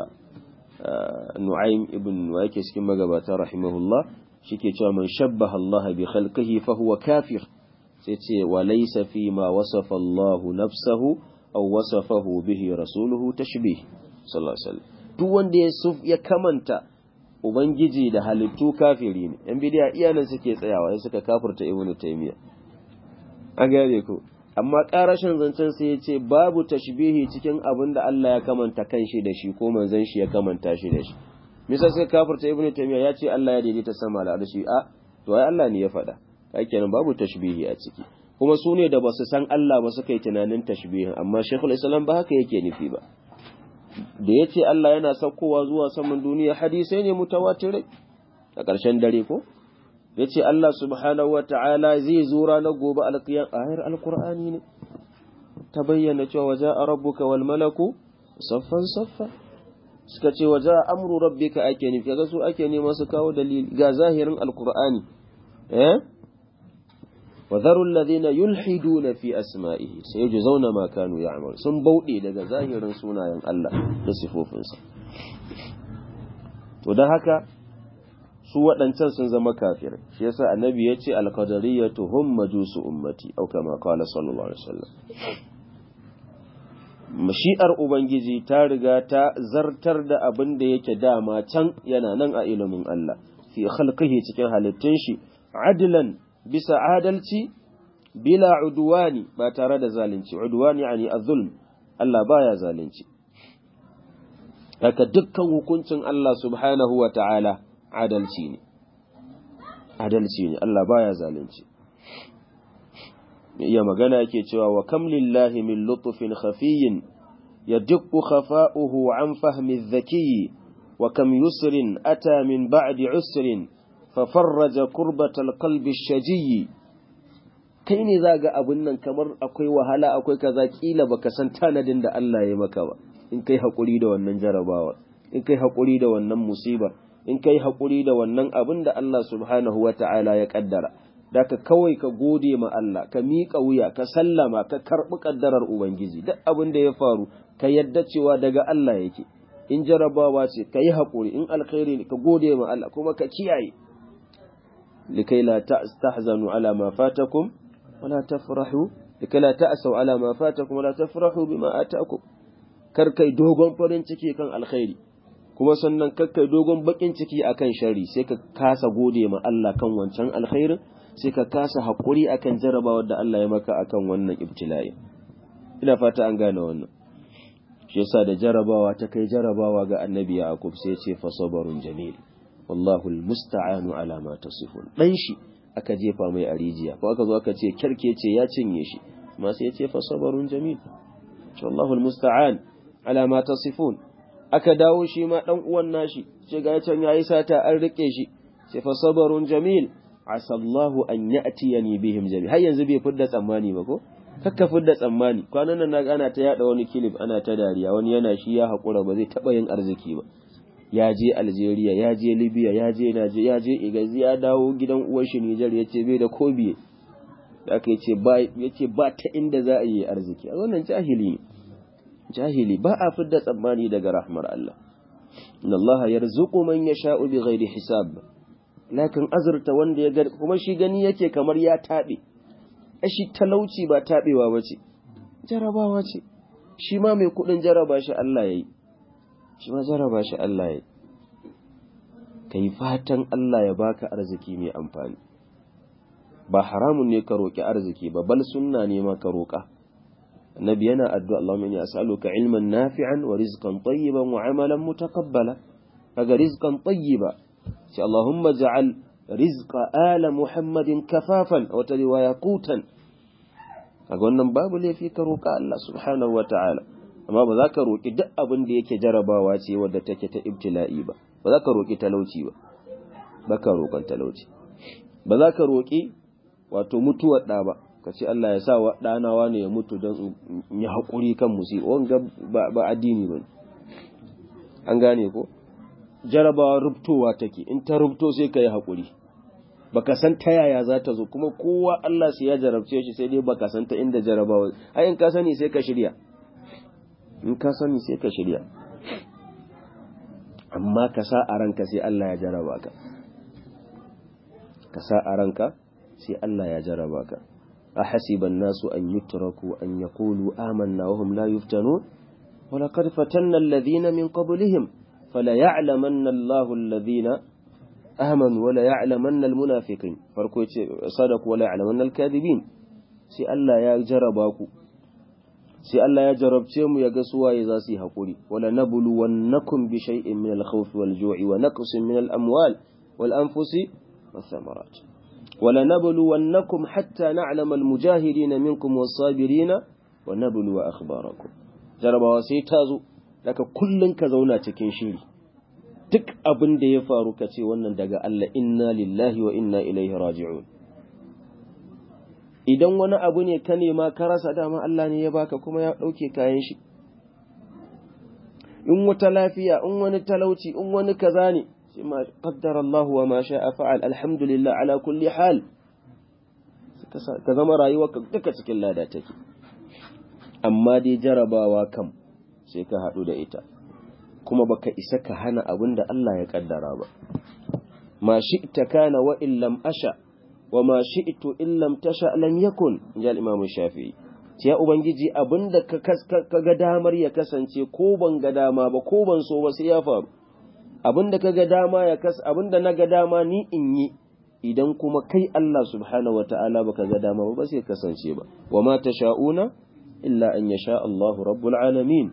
Nu'aym ibn wa yake cikin magabata rahimahullah shike cewa man shabbaha Allah bi khalqihi fa huwa kafir sai ce wa laysa fi ma wasafa Allah nafsahu aw wasafahu bihi rasuluhu tashbih sallallahu alaihi wasallam duk wanda ya suf ya kamanta ubangiji da halittu kafiri ne yan bidiya iyanan suke tsayawa sai suka kafirta ibn taymiya an gane ko amma ƙarashin zancen sai ya ce babu tashbihi cikin abin da Allah ya kamanta kanshi da shi ko manzon shi ya kamanta shi da shi misal sai kafirta ibnu taymiya ya ce Allah ya daidaita sama da arshi a to ai Allah ne ya faɗa kai kenan babu tashbihi a ciki kuma su ne da ba su san Allah ba suka yi tunanin tashbihin amma Sheikhul Islam ba haka yake nufi ba da ya ce Allah yana saukowa zuwa saman duniya hadisai ne mutawatirai a ƙarshen dare ko ya ce Allah subhanahu wa ta'ala zai zo ranar gobe alƙiyar ayar alƙur'ani ne ta bayyana cewa waje a rabbuka wal malaku saffan saffa suka ce waje a amru rabbika ake nufi ga su ake nema su kawo dalili ga zahirin alƙur'ani eh wa dharu alladhina yulhiduna fi asma'ihi sayujzauna ma kanu ya'mal sun bauɗe daga zahirin sunayen Allah da sifofinsa to dan haka su waɗancan sun zama kafirai shi yasa annabi ya ce alqadariyatu hum majusu ummati au kama qala sallallahu alaihi wasallam mashi'ar ubangiji ta riga ta zartar da abin da yake dama can yana nan a ilimin Allah fi khalqihi cikin halittun shi adlan bisa adalci bila udwani ba tare da zalunci udwani yani az-zulm Allah baya zalunci haka dukkan hukuncin Allah subhanahu wa ta'ala adalci ne adalci ne Allah baya zalunci iya magana yake cewa wa kam lillahi min lutfin khafiyyin yadqu khafa'uhu an fahmi adh-dhaki wa kam yusrin ata min ba'di usrin fafarraja kurbatal qalbi ash-shajiyyi kai ne zaga abun nan kamar akwai wahala akwai kaza kila baka san tanadin da Allah ya maka ba in kai hakuri da wannan jarabawa in kai hakuri da wannan musiba in kai haƙuri da wannan abin da Allah subhanahu wa ta'ala ya ƙaddara, da ka kawai ka gode ma Allah ka miƙa wuya ka sallama ka karɓi ƙaddarar ubangiji duk abin da ya faru ka yadda cewa daga Allah yake in jarabawa ce ka yi haƙuri in alkhairi ne ka gode ma Allah kuma ka kiyaye likai la tahzanu ala ma fatakum wala tafrahu likai la ta'sau ala ma fatakum wala tafrahu bima atakum kar kai dogon farin ciki kan alkhairi kuma sannan kar kai dogon bakin ciki akan shari sai ka kasa gode ma Allah kan wancan alkhairin sai ka kasa haƙuri akan jarabawar da Allah ya maka akan wannan ibtila'i ina fata an gane wannan shi yasa da jarabawa ta kai jarabawa ga annabi Yaqub sai ya ce fa sabarun jamil wallahu almusta'anu ala ma tasifun dan shi aka jefa mai a rijiya ko aka zo aka ce kerkece ya cinye shi amma sai ya ce fa sabarun jamil wallahu almusta'an ala ma tasifun aka dawo shi ma dan uwan nashi ce ga can yayi sata an rike shi sai fa sabarun jamil asallahu an ya'tiyani bihim jami har yanzu bai fidda tsammani ba ko kakka fidda tsammani kwanan nan naga ana ta yada wani kilif ana ta dariya wani yana shi ya hakura ba zai taba yin arziki ba ya je Algeria ya je Libya ya je Naje ya je Igazi ya dawo gidan uwar shi Niger yace bai da kobiye da aka yace ba yace ba ta inda za a yi arziki a wannan jahili ne jahili ba a fidda tsammani daga rahmar Allah inna Allah yarzuqu man yasha'u bighairi hisab lakin azurta wanda ya ga kuma shi gani yake kamar ya taɓe shi talauci ba taɓewa ba ce jarabawa ce shi ma mai kuɗin jaraba shi Allah ya yi shi ma jaraba shi Allah ya yi ka yi fatan Allah ya baka arziki mai amfani ba haramun ne ka roƙi arziki ba bal sunna ne ma ka roƙa annabi yana addu'a Allahumma inni as'aluka ilman nafi'an wa rizqan tayyiban wa amalan mutaqabbala kaga rizqan tayyiba sai Allahumma ja'al rizqa ala Muhammadin kafafan a wata riwaya qutan kaga wannan babu laifi ka roƙa Allah subhanahu wata'ala amma ba za ka roƙi duk abin da yake jarabawa ce wadda take ta ibtila'i ba ba za ka roƙi talauci ba ba ka roƙon talauci ba za ka roƙi wato mutuwar ɗa ba ka ce Allah ya sa wa ɗana wane ya mutu don ya haƙuri kan musibi wanga ba addini ba an gane ko jarabawa rubtowa take in ta rubto sai ka yi haƙuri baka san ta yaya za ta zo kuma kowa Allah sai ya jarabce shi sai dai baka san ta inda jarabawa ai in ka sani sai ka shirya in ka sani sai ka shirya amma ka sa a ranka sai Allah ya jaraba ka ka sa a ranka sai Allah ya jaraba ka أحسب الناس أن يتركوا أن يقولوا آمنا وهم لا يفتنون ولقد فتنا الذين من قبلهم فليعلمن الله الذين آمنوا ولا يعلمن المنافقين فرقوا صدقوا ولا يعلمن الكاذبين سي الله يا جرباكو سي الله يا جربتم يا غسوا إذا سي حقوري ولا نبلونكم بشيء من الخوف والجوع ونقص من الأموال والأنفس والثمرات ولنبلونكم حتى نعلم المجاهدين منكم والصابرين ونبلو أخباركم jarabawa sai ta zo daga kullum ka zauna cikin shiri duk abin da ya faru ka ce wannan daga Allah inna lillahi wa inna ilaihi raji'un idan wani abu ne ka nema ka rasa dama Allah ne ya baka kuma ya ɗauke kayan shi in wata lafiya in wani talauci in wani kaza ne sai ma qaddara Allah wa ma sha'a fa'al alhamdulillah ala kulli hal ka zama rayuwarka duka cikin lada take amma dai jarabawa kam sai ka haɗu da ita kuma baka isa ka hana abin da Allah ya kaddara ba ma shi'ta kana wa in lam asha wa ma shi'tu in lam tasha lam yakun ya imam shafi'i ya ubangiji abinda ka ka ga damar ya kasance ko ban ga dama ba ko ban so ba sai ya faru abinda ka ga dama ya kas abinda na ga dama ni in yi idan kuma kai Allah subhanahu wata'ala baka ga dama ba sai kasance ba wa ma tasha'una illa an yasha Allah rabbul alamin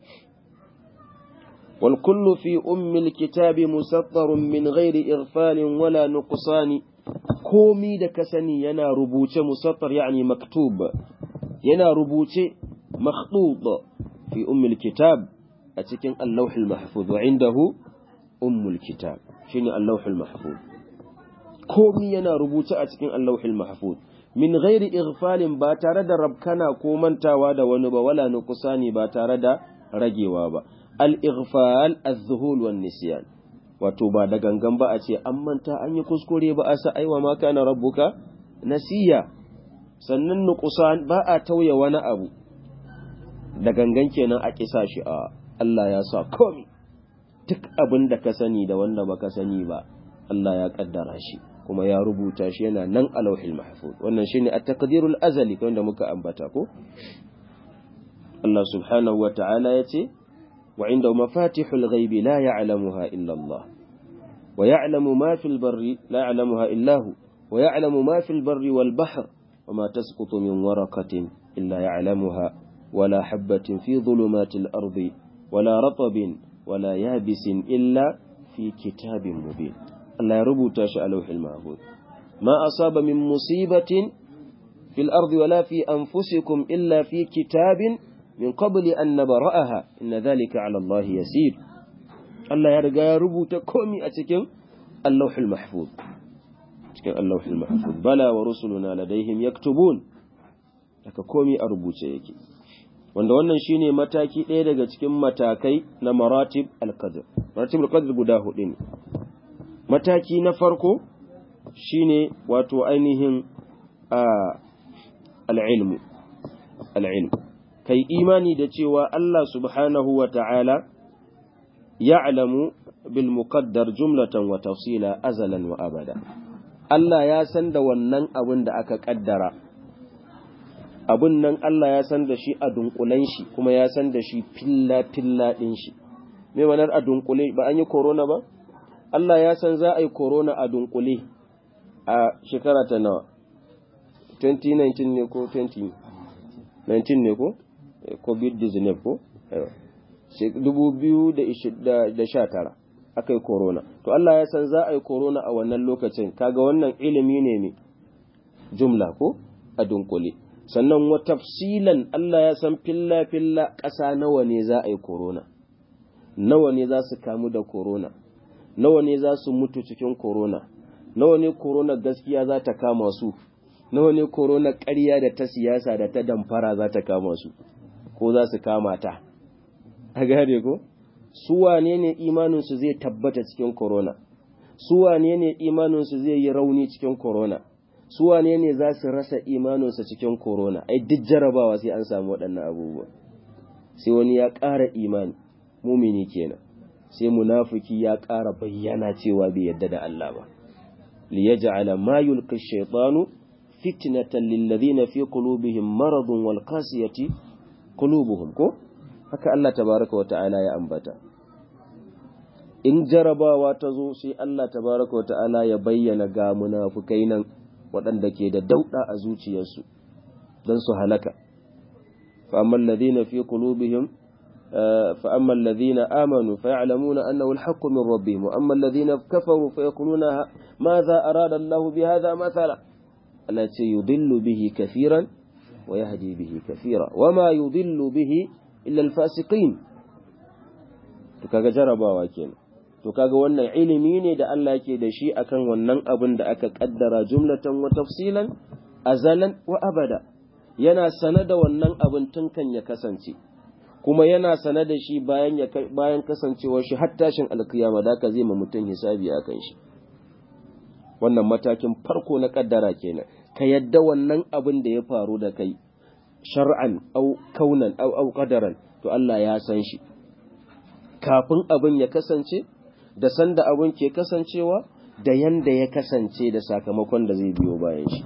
wal kullu fi ummi alkitabi musattarun min ghairi ighfalin wala nuqsani komi da ka sani yana rubuce musattar yani maktub yana rubuce makhtub fi ummi alkitab a cikin allahul mahfuz wa indahu ummul kitab shine allahul mahfuz komi yana rubuce a cikin allahul mahfuz min ghairi ighfalin ba tare da rabkana ko mantawa da wani ba wala nuqsani ba tare da ragewa ba al ighfal az-zuhul wan nisyan wato ba da gangan ba a ce an manta an yi kuskure ba a sa aiwa ma kana rabbuka nasiya sannan nuqsan ba a tauye wani abu da gangan kenan a kisa shi a Allah ya sa komi duk abin da ka sani da wanda baka sani ba Allah ya kaddara shi kuma ya rubuta shi yana nan a lauhil mahfuz wannan shine at-taqdirul azali wanda muka ambata ko Allah subhanahu wa ta'ala yace wa inda mafatihul ghaibi la ya'lamuha illa Allah wa ya'lamu ma fil barri la ya'lamuha illa hu wa ya'lamu ma fil barri wal bahr wa ma tasqutu min waraqatin illa ya'lamuha wala habatin fi dhulumatil ardi wala ratabin wala yabisin illa fi kitabin mubin Allah ya rubuta shi a lauhil mahfuz ma asaba min musibatin fil ardi wala fi anfusikum illa fi kitabin min qabli an nabra'aha inna dhalika 'ala Allah yasir Allah ya riga ya rubuta komai a cikin Allahul mahfuz cikin Allahul mahfuz bala wa rusuluna ladaihim yaktubun haka komai a rubuce yake wanda wannan shine mataki ɗaya daga cikin matakai na maratib al-qadr maratib al-qadr guda hudu ne mataki na farko shine wato ainihin al-ilmu al-ilm kai imani da cewa Allah subhanahu wa ta'ala ya'lamu bil muqaddar jumlatan wa tafsila azalan wa abada Allah ya san da wannan abin da aka kaddara abun nan Allah ya san da shi a dunkulen shi kuma ya san da shi filla-filla ɗin shi. Me manar a dunkule ba an yi korona ba? Allah ya san za a yi korona a dunkule a shekara ta nawa? 2019 ne ko 2019 ne ko? COVID-19 ko? 2019 aka yi korona. To Allah ya san za a yi korona a wannan lokacin, kaga wannan ilimi ne ne jumla ko? A dunkule. sannan wa tafsilan Allah ya san filla-filla ƙasa nawa ne za a yi korona, nawa ne za su kamu da korona, nawa ne za su mutu cikin korona, nawa ne korona gaskiya za ta kama su, nawa ne korona ƙarya da ta siyasa da ta damfara za ta kama su, ko za su kama ta. A gane ko? Su wane ne imaninsu zai tabbata cikin korona, su wane ne imaninsu zai yi rauni cikin korona. su wane ne za su rasa imaninsa cikin korona ai duk jarabawa sai an samu waɗannan abubuwa sai wani ya ƙara imani mumini kenan sai munafiki ya ƙara bayyana cewa bai yadda da Allah ba li yaj'ala ma yulqi ash-shaytanu fitnatan lil ladina fi qulubihim maradun wal qasiyati qulubuhum ko haka Allah tabaraka wa ta'ala ya ambata in jarabawa ta zo sai Allah tabaraka wa ta'ala ya bayyana ga munafukai nan waɗanda ke da dauɗa a zuciyarsu don su halaka fa'amman ladina fi qulubihim fa'amman ladina amanu fa ya'lamuna annahu al-haqqu min rabbihim wa amman ladina kafaru fa yaquluna madha arada Allah bi hadha mathala Allah ce yudillu bihi kafiran wa yahdi bihi kafira wa ma yudillu bihi illa al-fasiqin to kaga jarabawa kenan to kaga wannan ilimi ne da Allah yake da shi akan wannan abin da aka kaddara jumlatan wa tafsilan azalan wa abada yana sane da wannan abin tun kan ya kasance kuma yana sane da shi bayan ya bayan kasancewar shi har tashin alkiyama da ka zai ma mutum hisabi akan shi wannan matakin farko na kaddara kenan ka yadda wannan abin da ya faru da kai shar'an au kaunan au au qadaran to Allah ya san shi kafin abin ya kasance da sanda abin ke kasancewa da yanda ya kasance da sakamakon da zai biyo bayan shi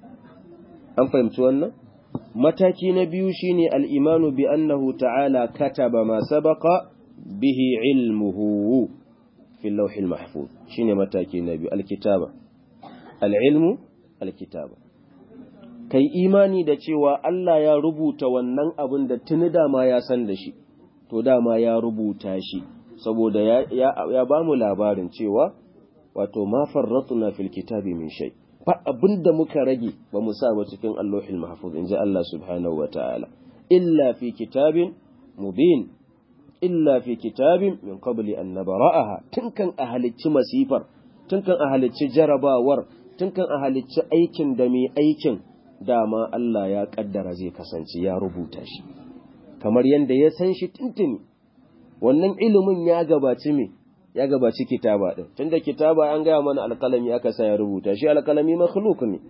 an fahimci wannan mataki na biyu shine al-imanu bi annahu ta'ala kataba ma sabaqa bihi ilmuhu fi al-lawh al-mahfuz shine mataki na biyu al-kitaba al-ilmu al-kitaba kai imani da cewa Allah ya rubuta wannan abin da tuni dama ya san da shi to dama ya rubuta shi saboda ya, ya, ya ba mu labarin cewa wato ma farratuna fil kitabi min shay ba abinda muka rage ba mu sa ba cikin Allahul Mahfuz inji Allah subhanahu wataala illa fi kitabin mubin illa fi kitabin min qabli an nabra'aha tun kan a halicci masifar tun kan a halicci jarabawar tun kan a halicci aikin da mai aikin dama Allah ya kaddara zai kasance ya rubuta shi kamar yadda ya san shi tuntuni wannan ilimin ya gabaci me ya gabaci kitaba din tunda kitaba an gaya mana alkalami aka sa ya rubuta shi alkalami makhluk ne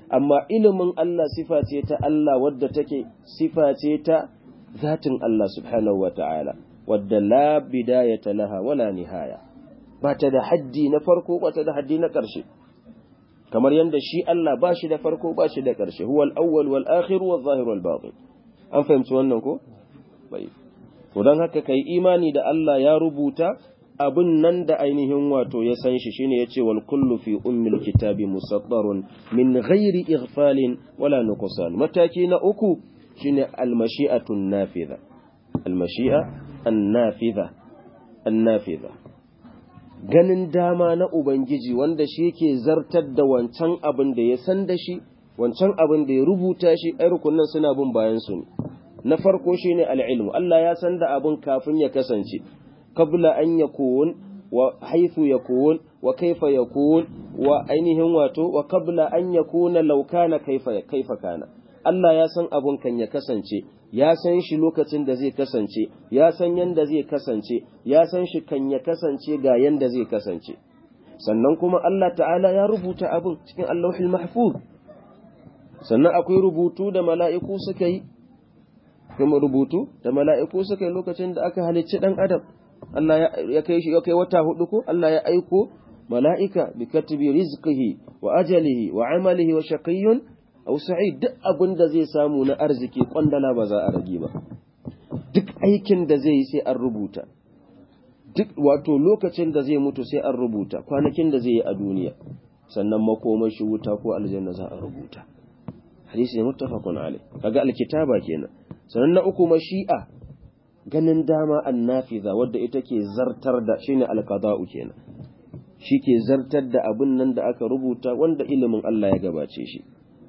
amma ilimin Allah sifa ce ta Allah wadda take sifa ce ta zatin Allah subhanahu wa ta'ala wadda la bidayata laha wala nihaya ba ta da haddi na farko ba ta da haddi na ƙarshe kamar yadda shi Allah ba shi da farko ba shi da ƙarshe huwa al-awwal wal akhir wal zahir wal batin an fahimci wannan ko bai to dan haka kai imani da Allah ya rubuta abin nan da ainihin wato ya san shi shine yace wal kullu fi ummil kitabi musaddarun min ghairi ighfalin wala nuqsan mataki na uku shine al mashi'atu nafiza al mashi'a an nafiza an nafiza ganin dama na ubangiji wanda shi yake zartar da wancan abin da ya san da shi wancan abin da ya rubuta shi ai rukunan suna bin bayan su ne na farko shine al-ilmu Allah ya san da abin kafin ya kasance qabla an yakun wa haythu yakun wa kaifa yakun wa ainihin wato wa qabla an yakuna law kana kaifa kaifa kana Allah ya san abun kan ya kasance ya san shi lokacin da zai kasance ya san yanda zai kasance ya san shi kan ya kasance ga yanda zai kasance sannan kuma Allah ta'ala ya rubuta abin cikin Allahul Mahfuz sannan akwai rubutu da mala'iku suka yi kuma rubutu da mala'iku suka yi lokacin da aka halicci dan adam Allah ya kai shi ya kai wata hudu ko Allah ya aiko mala'ika bi katibi rizqihi wa ajalihi wa amalihi wa shaqiyyun aw sa'id duk abin da zai samu na arziki kwandala ba za a rage ba duk aikin da zai yi sai an rubuta duk wato lokacin da zai mutu sai an rubuta kwanakin da zai yi a duniya sannan makomar shi wuta ko aljanna za a rubuta hadisi ne muttafaqun alai kaga alkitaba kenan sannan na uku mashi'a ganin dama annafiza wadda ita ke zartar da shine alqada'u kenan shi ke zartar da abin nan da aka rubuta wanda ilimin Allah ya gabace shi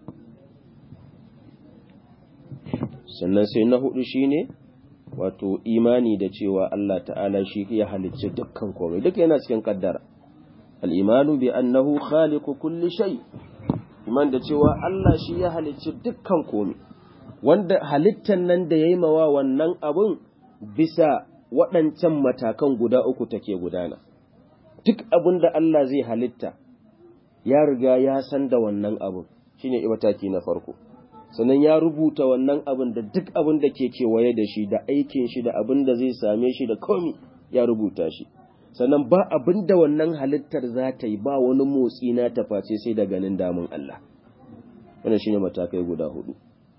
sannan sai na hudu shine wato imani da cewa Allah ta'ala shi ya halicci dukkan komai duk yana cikin kaddara al-imanu bi annahu khaliqu kulli shay iman da cewa Allah shi ya halicci dukkan komai wanda halittan nan da yayi mawa wannan abun bisa waɗancan matakan guda uku take gudana duk abin da Allah zai halitta ya riga ya san da wannan abun shine mataki na farko sannan ya rubuta wannan abin da duk abin da ke kewaye da shi da aikin shi da abin da zai same shi da komi ya rubuta shi sannan ba abin da wannan halittar za ta yi ba wani motsi na taface sai da ganin damun Allah wannan shine matakai guda hudu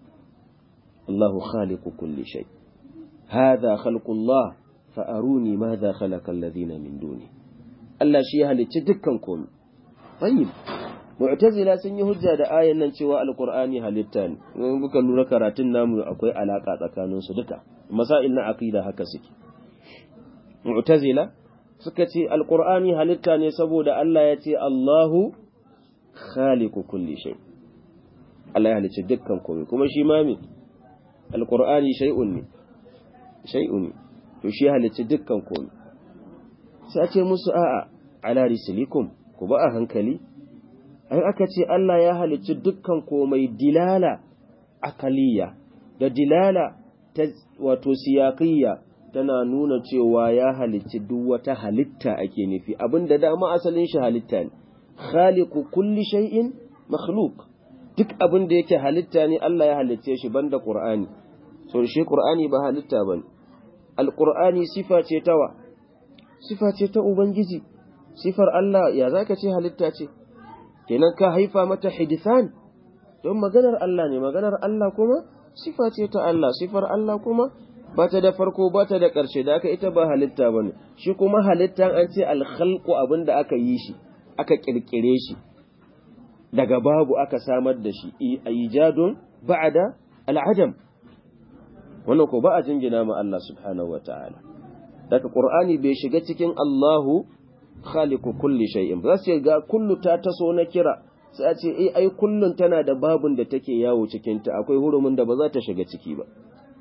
Allahu khaliqu kulli shay hadha khalqullah fa aruni madha khalaqa alladhina min duni Allah shi ya halicci dukkan komai tayyib mu'tazila sun yi hujja da ayan nan cewa alqur'ani halitta ne in kuka lura karatun namu akwai alaka tsakanin su duka masail na aqida haka suke mu'tazila suka ce alqur'ani halitta ne saboda Allah ya ce Allahu khaliqu kulli shay Allah ya halicci dukkan komai kuma shi ma me alqur'ani shay'un ne shay'un to shi halicci dukkan komai sai a ce musu a'a ala rislikum ku ba a hankali ai aka ce Allah ya halicci dukkan komai dilala akaliya da dilala ta wato siyaqiyya tana nuna cewa ya halicci duk wata halitta ake nufi abinda dama asalin shi halitta ne khaliqu kulli shay'in makhluq duk abin da yake halitta ne Allah ya halicce shi banda Qur'ani so shi Qur'ani ba halitta bane Al-Qur'ani sifa ce tawa sifa ce ta ubangiji sifar Allah ya zaka ce halitta ce kenan ka haifa mata hidisan don maganar Allah ne maganar Allah kuma sifa ce ta Allah sifar Allah kuma ba ta da farko ba ta da ƙarshe da aka ita ba halitta ba ne shi kuma halitta an ce alhalku abin da aka yi shi aka ƙirƙire shi daga babu aka samar da shi a ijadun ba'ada al'adam wannan ko ba a jingina ma Allah subhanahu wa ta'ala daga ƙur'ani bai shiga cikin Allahu khaliqu kulli shay'in ba sai ga kullu ta taso na kira sai a ce eh ai kullun tana da babun da take yawo cikin ta akwai hurumin da ba za ta shiga ciki ba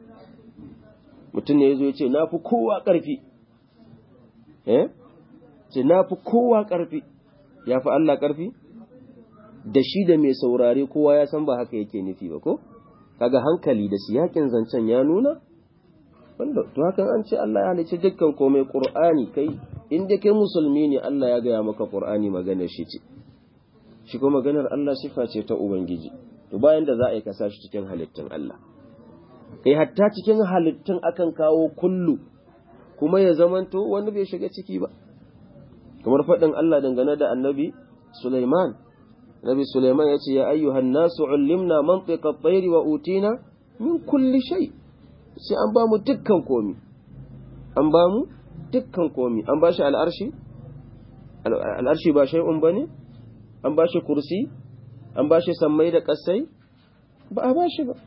mutum ne yazo ya ce nafi kowa karfi eh ce nafi kowa karfi yafi Allah karfi da shi da mai saurare kowa ya san ba haka yake nufi ba ko kaga hankali da siyakin zancen ya nuna wanda to hakan an ce Allah ya halicci dukkan komai Qur'ani kai in dai kai musulmi ne Allah ya gaya maka Qur'ani magana shi ce shi kuma maganar Allah sifa ce ta ubangiji to bayan da za a yi kasa shi cikin halittun Allah kai hatta cikin halittun akan kawo kullu kuma ya zamanto wani bai shiga ciki ba kamar faɗin Allah dangane da annabi Sulaiman Nabi Sulaiman ya ce ya ayyuhan nasu ullimna mantiqa at-tayri wa utina min kulli shay sai an ba mu dukkan komi an ba mu dukkan komi an ba shi al'arshi al'arshi ba shay'un bane an ba shi kursi an ba shi sammai da kasai ba a ba shi ba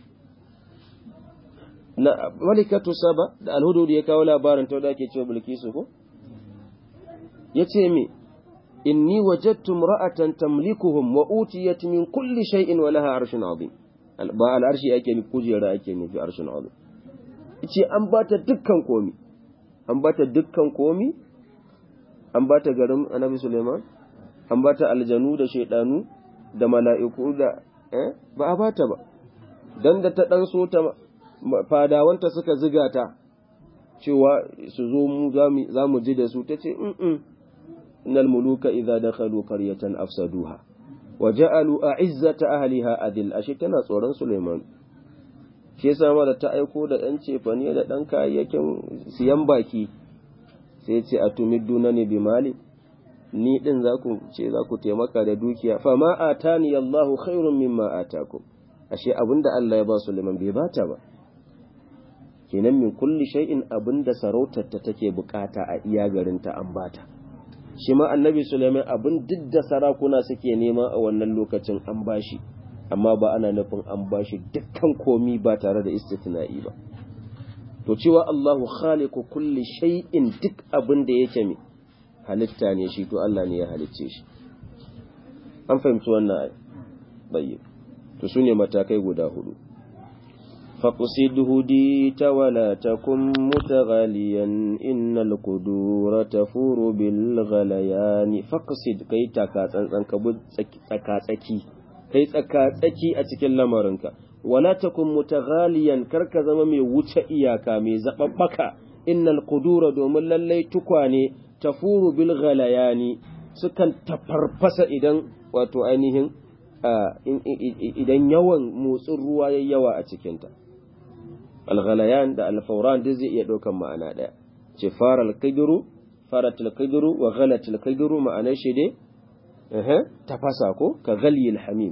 na malikatu saba da alhudu ya kawo labarin ta da ake cewa bilkisu ko yace me inni wajadtu imra'atan tamlikuhum wa utiyat min kulli shay'in wa laha arshun azim ba al'arshi ake ni kujera ake ni fi arshun azim yace an bata dukkan komi an bata dukkan komi an bata garin annabi Suleiman an bata aljanu da shaydanu da mala'iku da eh ba a bata ba dan da ta dan so ta fadawanta suka ziga ta cewa su zo mu za mu ji da su ta ce innal muluka idza dakhalu qaryatan afsaduha wa ja'alu a'izzata ahliha adil ashe tana tsoron Suleiman shi yasa ma da ta aiko da dan cefane da dan kayayyakin siyan baki sai ce atumidduna ne bi mali ni din za ku ce za ku taimaka da dukiya fa ma atani Allahu khairun mimma atakum ashe abinda Allah ya ba Suleiman bai bata ba kenan min kulli shay'in abinda sarautar ta take bukata a iya garinta an bata shi ma annabi Sulaiman abin duk da sarakuna suke nema a wannan lokacin an bashi amma ba ana nufin an bashi dukkan komi ba tare da istitna'i ba to cewa Allahu khaliqu kulli shay'in duk abin da yake mi halitta ne shi to Allah ne ya halicce shi an fahimci wannan ai bayyin to sune matakai guda hudu فاقصد هديت ولا تكن متغاليا إن القدور تفور بالغليان فاقصد كي تكاتسان كبد تكاتسكي كي تكاتسكي أتكلم لمرنك ولا تكن متغاليا كرك زمامي وچا إياكا مي زببك إن القدور دوم للي تكواني تفور بالغليان سكن تفرفس إذن واتو أينهم idan yawan motsin ruwa ya yawa a cikinta alghalayan da alfauran duk zai iya ɗaukan ma'ana ɗaya ce fara alkidiru fara tilkidiru wa ghala tilkidiru ma'anar shi dai tafasa ko ka ghaliyil hamim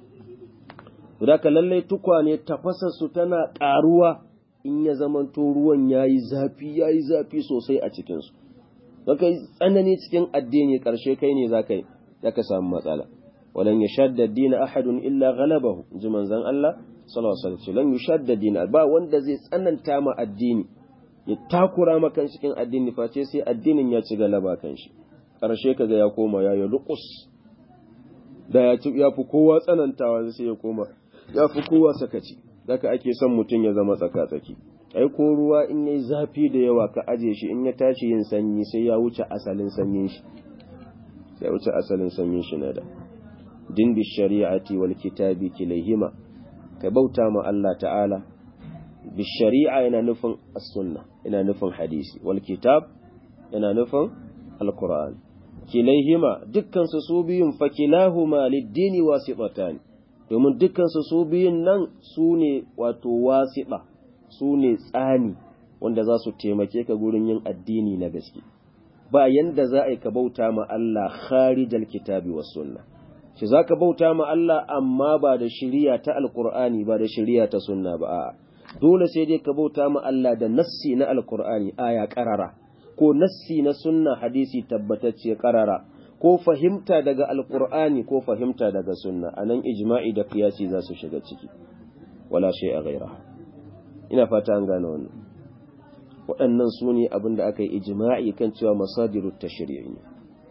da ka lallai tukwane tafasa su tana ƙaruwa in ya zamanto ruwan yayi zafi yayi zafi sosai a cikinsu zaka yi tsanani cikin addini ƙarshe kai ne zaka yi zaka samu matsala ولن يشد الدين أحد إلا غلبه زمن زن الله صلى الله عليه وسلم لن يشد الدين با wanda zai tsananta ma addini ya takura ma kan cikin addini face sai addinin ya ci galaba kan shi karshe kaga ya koma ya yi luqus da ya ci ya fi kowa tsanantawa sai ya koma ya fi kowa sakaci zaka ake son mutum ya zama tsaka tsaki ai ko ruwa in yayi zafi da yawa ka aje shi in ya tashi yin sanyi sai ya wuce asalin sanyin shi sai ya wuce asalin sanyin shi na da din bi shari'ati wal kitabi kilayhima ka bauta ma Allah ta'ala bi shari'a yana nufin as-sunna yana nufin hadisi wal kitab yana nufin al-qur'an kilayhima dukkan su su biyun fa kilahuma lid-dini wasitatan domin dukkan su su biyun nan su ne wato wasita su ne tsani wanda za su taimake ka gurin yin addini na gaske ba yanda za a yi ka bauta ma Allah kharijal kitabi was sunna shi za ka bauta ma Allah amma ba da shiriya ta alkur'ani ba da shiriya ta sunna ba a'a dole sai dai ka bauta ma Allah da nassi na alkur'ani aya karara ko nassi na sunna hadisi tabbatacce karara ko fahimta daga alkur'ani ko fahimta daga sunna anan ijma'i da qiyasi za su shiga ciki wala shay'a ghaira ina fata an gane wannan waɗannan su ne abin da aka yi ijma'i kan cewa masadirut tashri'i ne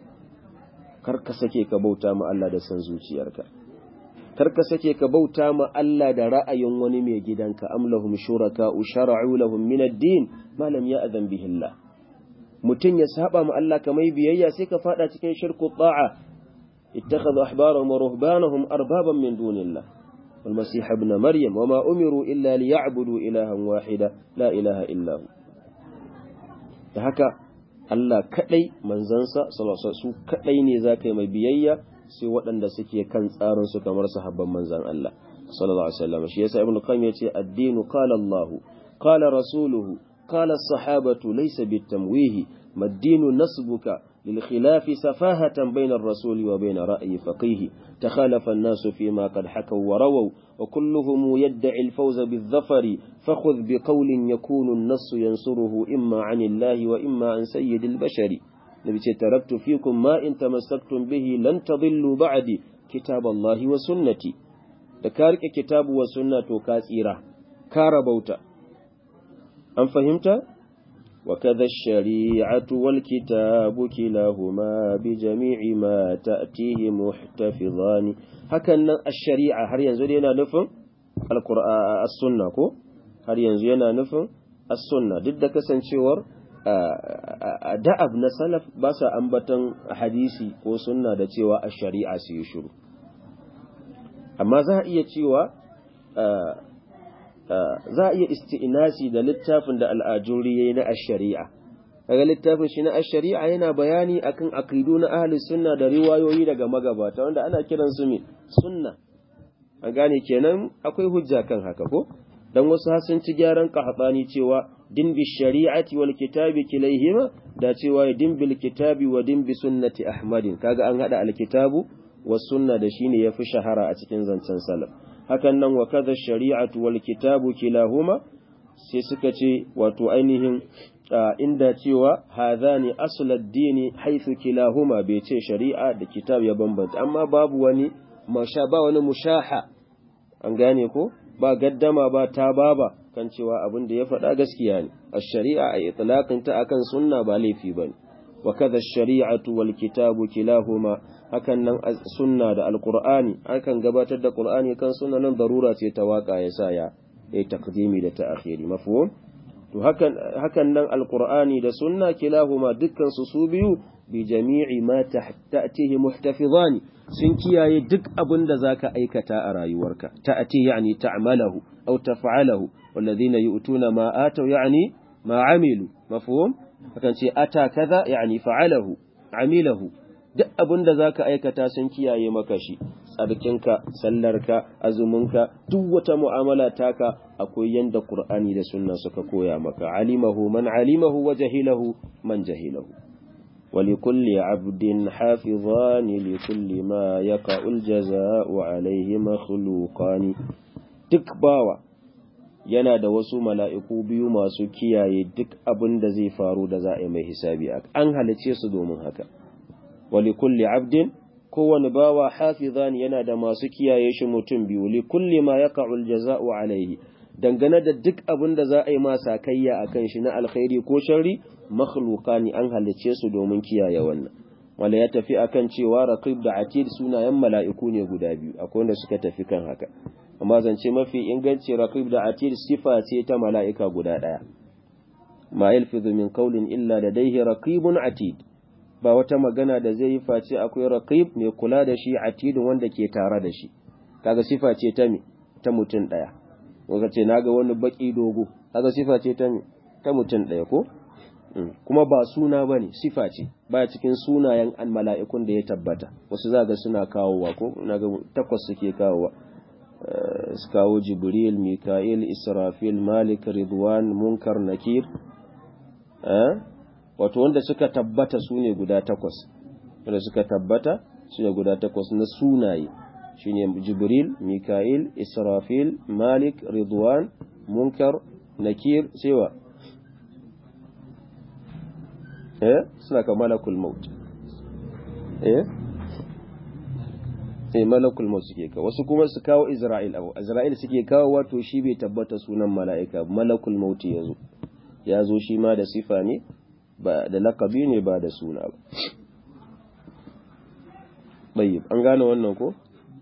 kar ka sake ka bauta ma Allah da san zuciyarka kar ka sake ka bauta ma Allah da ra'ayin wani mai gidanka am lahum shuraka shara'u lahum min ad-din ma lam ya'zan bihi Allah mutun ya saba ma Allah kamar biyayya sai ka fada cikin shirku ta'a ittakhadhu ahbarahum wa ruhbanahum arbaban min dunillah wal masih ibn maryam wama umiru illa liya'budu ilahan wahida la ilaha illa hu da haka Allah kadai manzansa su kadai ne za ka yi mai biyayya sai waɗanda suke kan tsarin su kamar sahabban manzon Allah sallallahu alaihi wasallam shi yasa ibnu qayyim yace ad-dinu qala Allah qala rasuluhu qala as-sahabatu laysa bitamwihi mad-dinu nasbuka للخلاف سفاهة بين الرسول وبين رأي فقيه تخالف الناس فيما قد حكوا ورووا وكلهم يدعي الفوز بالظفر فخذ بقول يكون النص ينصره إما عن الله وإما عن سيد البشر نبي تركت فيكم ما إن تمسكتم به لن تضلوا بعدي كتاب الله وسنتي ذكرك كتاب وسنة كاسيرة كاربوتا أم فهمت؟ وكذا الشريعة والكتاب كلاهما بجميع ما تأتيه محتفظان هكذا الشريعة هل ينزل ينا نفهم القرآن السنة كو هل ينزل ينا نفهم السنة ضد كسن شور da'ab na salaf ba sa ambatan hadisi ko sunna da cewa a shari'a su yi shiru amma za a iya cewa za a iya isti'inasi da littafin da al'ajuri ya yi na ashari'a. Daga littafin shi na ashari'a yana bayani akan akidu na ahli sunna da riwayoyi daga magabata wanda ana kiran su me sunna. An gane kenan akwai hujja kan haka ko? Dan wasu sun ci gyaran qahtani cewa din bi shari'ati wal kitabi kilaihima da cewa din bil kitabi wa din bi sunnati ahmadin kaga an hada al kitabu was sunna da shine yafi shahara a cikin zancen salaf. hakan nan wa kaza shari'atu wal kitabu kilahuma sai suka ce wato ainihin inda cewa hadhani aslad dini haythu kilahuma bai ce shari'a da kitab ya bambanta amma babu wani masha ba wani mushaha an gane ko ba gaddama ba ta baba kan cewa abin da ya faɗa gaskiya ne ash-shari'a a itlaqin ta akan sunna ba laifi bane wa kaza shari'atu wal kitabu kilahuma hakan nan sunna da alqur'ani akan gabatar da qur'ani kan sunna nan darura ce ta waka ya sa ya yi taqdimi da ta'khiri mafhum to hakan hakan nan alqur'ani da sunna kilahuma dukkan su su biyu bi jami'i ma ta'tihi muhtafizani sun kiyaye duk abin da zaka aikata a rayuwarka ta'ti yani ta'malahu aw taf'alahu walladhina yu'tuna ma atau yani ma amilu mafhum hakan ce ata kaza yani fa'alahu amilahu duk abin da za ka aikata sun kiyaye maka shi tsarkinka sallarka azuminka duk wata mu'amala taka akwai yanda qur'ani da sunna suka koya maka alimahu man alimahu wa jahilahu man jahilahu ولكل عبد حافظان لكل ما يقع الجزاء عليه مخلوقان duk bawa yana da wasu mala'iku biyu masu kiyaye duk abin da zai faru da za a yi mai hisabi an halice su domin haka wali kulli abdin kowane bawa hafizan yana da masu kiyaye shi mutum biyu li kulli ma yaqa'ul jaza'u alaihi dangane da duk abin da za a yi masa kayya akan shi na alkhairi ko sharri makhluqani an halice su domin kiyaye wannan wala ya tafi akan cewa raqib da atid sunayen mala'iku ne guda biyu akwai wanda suka tafi kan haka amma zance mafi inganci raqib da atid sifa ce ta mala'ika guda daya ma yalfizu min qawlin illa ladayhi raqibun atid ba wata magana da zai yi face akwai raqib mai kula da shi atidun wanda ke tare da shi kaga sifa ce ta me ta mutum daya wanda ce naga wani baki dogo kaga sifa ce ta me ta mutum daya ko kuma ba suna bane sifa ce ba cikin sunayen an mala'ikun da ya tabbata wasu zaga suna kawowa ko naga takwas suke kawowa su kawo jibril mika'il israfil malik ridwan munkar nakir wato wanda suka tabbata su ne guda takwas wanda suka tabbata su ne guda takwas na sunaye shine jibril mika'il israfil malik ridwan munkar nakir sewa eh suna ka malakul maut eh eh malakul maut suke kawo wasu kuma su kawo isra'il abu isra'il suke kawo wato shi bai tabbata sunan mala'ika malakul maut yazo ya zo shi ma da sifa ne ba da lakabi ne ba da suna ba bayyib an gane wannan ko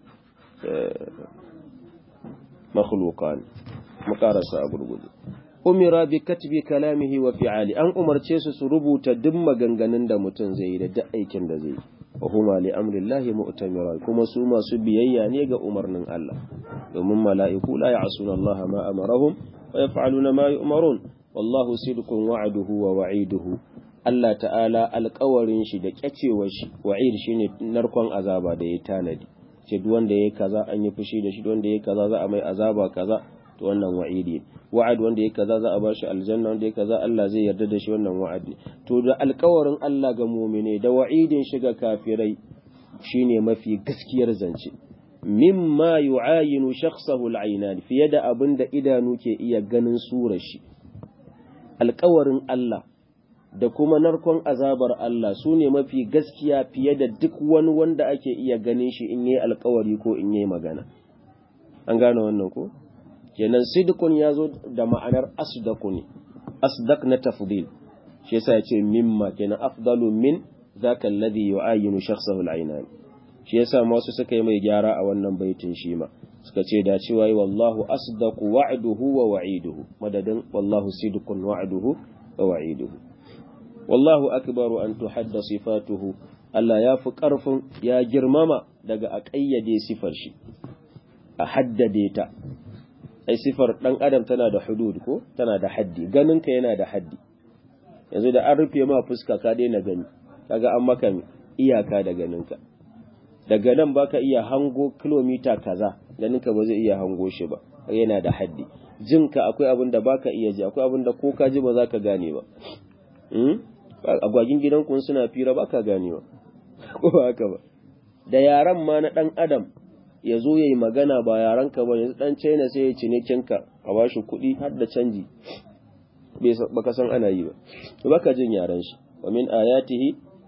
makhluqan mukarasa a gurgudu umira bi katbi kalamihi wa fi'ali an umarce su su rubuta duk maganganun da mutum zai yi da duk aikin da zai yi wa huma li amrillahi mu'tamira kuma su masu biyayya ne ga umarnin Allah domin mala'iku la ya'suna Allah ma amarahum wa yaf'aluna ma yu'marun wallahu sidqun wa'duhu wa wa'iduhu Allah ta'ala alkawarin shi da kyacewar shi wa'id shine narkon azaba da ya tanadi ce duk wanda yayi kaza an yi fushi da shi duk wanda yayi kaza za a mai azaba kaza to wannan wa'idi wa'ad wanda yayi kaza za a ba shi aljanna wanda yayi kaza Allah zai yarda da shi wannan wa'adi to da alkawarin Allah ga mu'mine da wa'idin shi ga kafirai shine mafi gaskiyar zance mimma yu'ayinu shakhsahu al-aynan fiye da abin da idanu ke iya ganin surar shi alkawarin Allah da kuma narkon azabar Allah su ne mafi gaskiya fiye da duk wani wanda ake iya ganin shi in yi alkawari ko in yi magana an gane wannan ko kenan sidqun ya zo da ma'anar asdaku ne asdaq na tafdil shi yasa ya ce mimma kenan afdalu min zaka alladhi yu'ayinu shakhsahu al-aynan shi yasa masu suka yi mai gyara a wannan baitin shi ma suka ce da cewa yi wallahu asdaqu wa'duhu wa wa'iduhu madadin wallahu sidqun wa'duhu wa wa'iduhu wallahu akbaru an tuhadda sifatuhu Allah ya fi ƙarfin ya girmama daga a ƙayyade sifar shi a haddade ta ai sifar ɗan adam tana da hudud ko tana da haddi ganinka yana da haddi yanzu da an rufe ma fuska ka daina gani kaga an maka iyaka da ganinka daga nan baka iya hango kilomita kaza ganinka ba zai iya hango shi ba yana da haddi jinka akwai abin da baka iya ji akwai abin da ko ka ji ba za ka gane ba agwagin gidanku suna fira baka gane ba ko ba haka ba da yaran ma na dan adam ya zo ya yi magana ba yaran ka ba yanzu dan china sai ya cinikinka a bashi kuɗi har da canji baka san ana yi ba baka jin yaran shi wa min ayatihi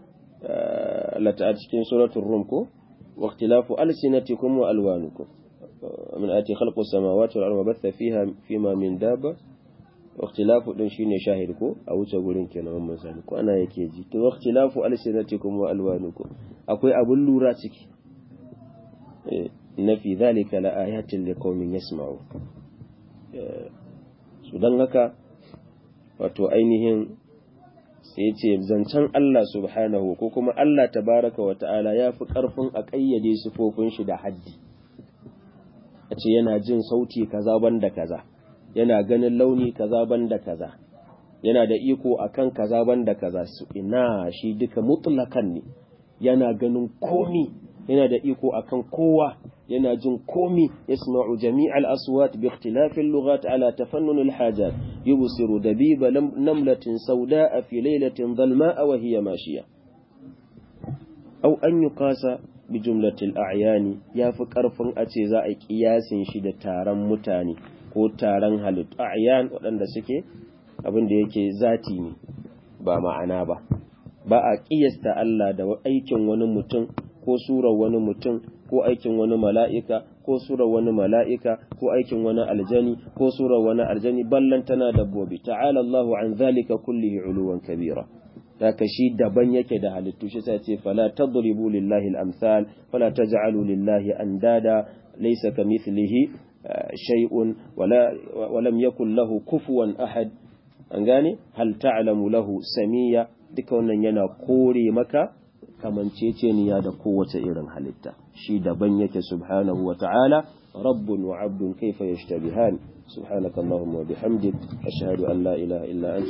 lata cikin suratul rum ko واختلاف ألسنتكم وألوانكم من آتي خلق السماوات والأرض وبث فيها فيما من دابة واختلاف din shine shahid ko a wuce gurin kenan mun sani ko ana yake ji to ikhtilafu alsinatikum wa alwanukum akwai abun lura ciki na fi zalika la ayatin liqaumin yasma'u su dan haka wato ainihin sai ce zancen Allah subhanahu ko kuma Allah tabaraka wa ta'ala ya fi ƙarfin a ƙayyade sifofin shi da haddi a ce yana jin sauti kaza banda kaza yana ganin launi kaza banda kaza yana da iko akan kaza banda kaza su ina shi duka mutlakan ne yana ganin komi yana da iko akan kowa yana jin komi yasma'u jami'al aswat bi ikhtilafil lughat ala tafannun al hajat yubsiru dabiba namlatin sawda'a fi laylatin dhalma'a wa hiya mashiya aw an yuqasa bi jumlatil a'yani yafi karfin a ce za a kiyasin shi da taron mutane ko taron halittu a'yan waɗanda suke abin da yake zati ne ba ma'ana ba ba a kiyasta Allah da aikin wani mutum ko surar wani mutum ko aikin wani mala'ika ko surar wani mala'ika ko aikin wani aljani ko surar wani aljani ballan tana dabbobi ta'ala Allahu an zalika kullihi uluwan kabira haka shi daban yake da halittu shi sai ce fala tadribu lillahi al-amsal fala taj'alu lillahi andada laysa kamithlihi shay'un wala walam yakul lahu kufuwan ahad an gane hal ta'lamu lahu samiya duka wannan yana kore maka kamanceceniya da kowace irin halitta shi daban yake subhanahu wa ta'ala rabbun wa abdun kaifa yashtabihan subhanakallahumma wa bihamdik ashhadu an la ilaha illa anta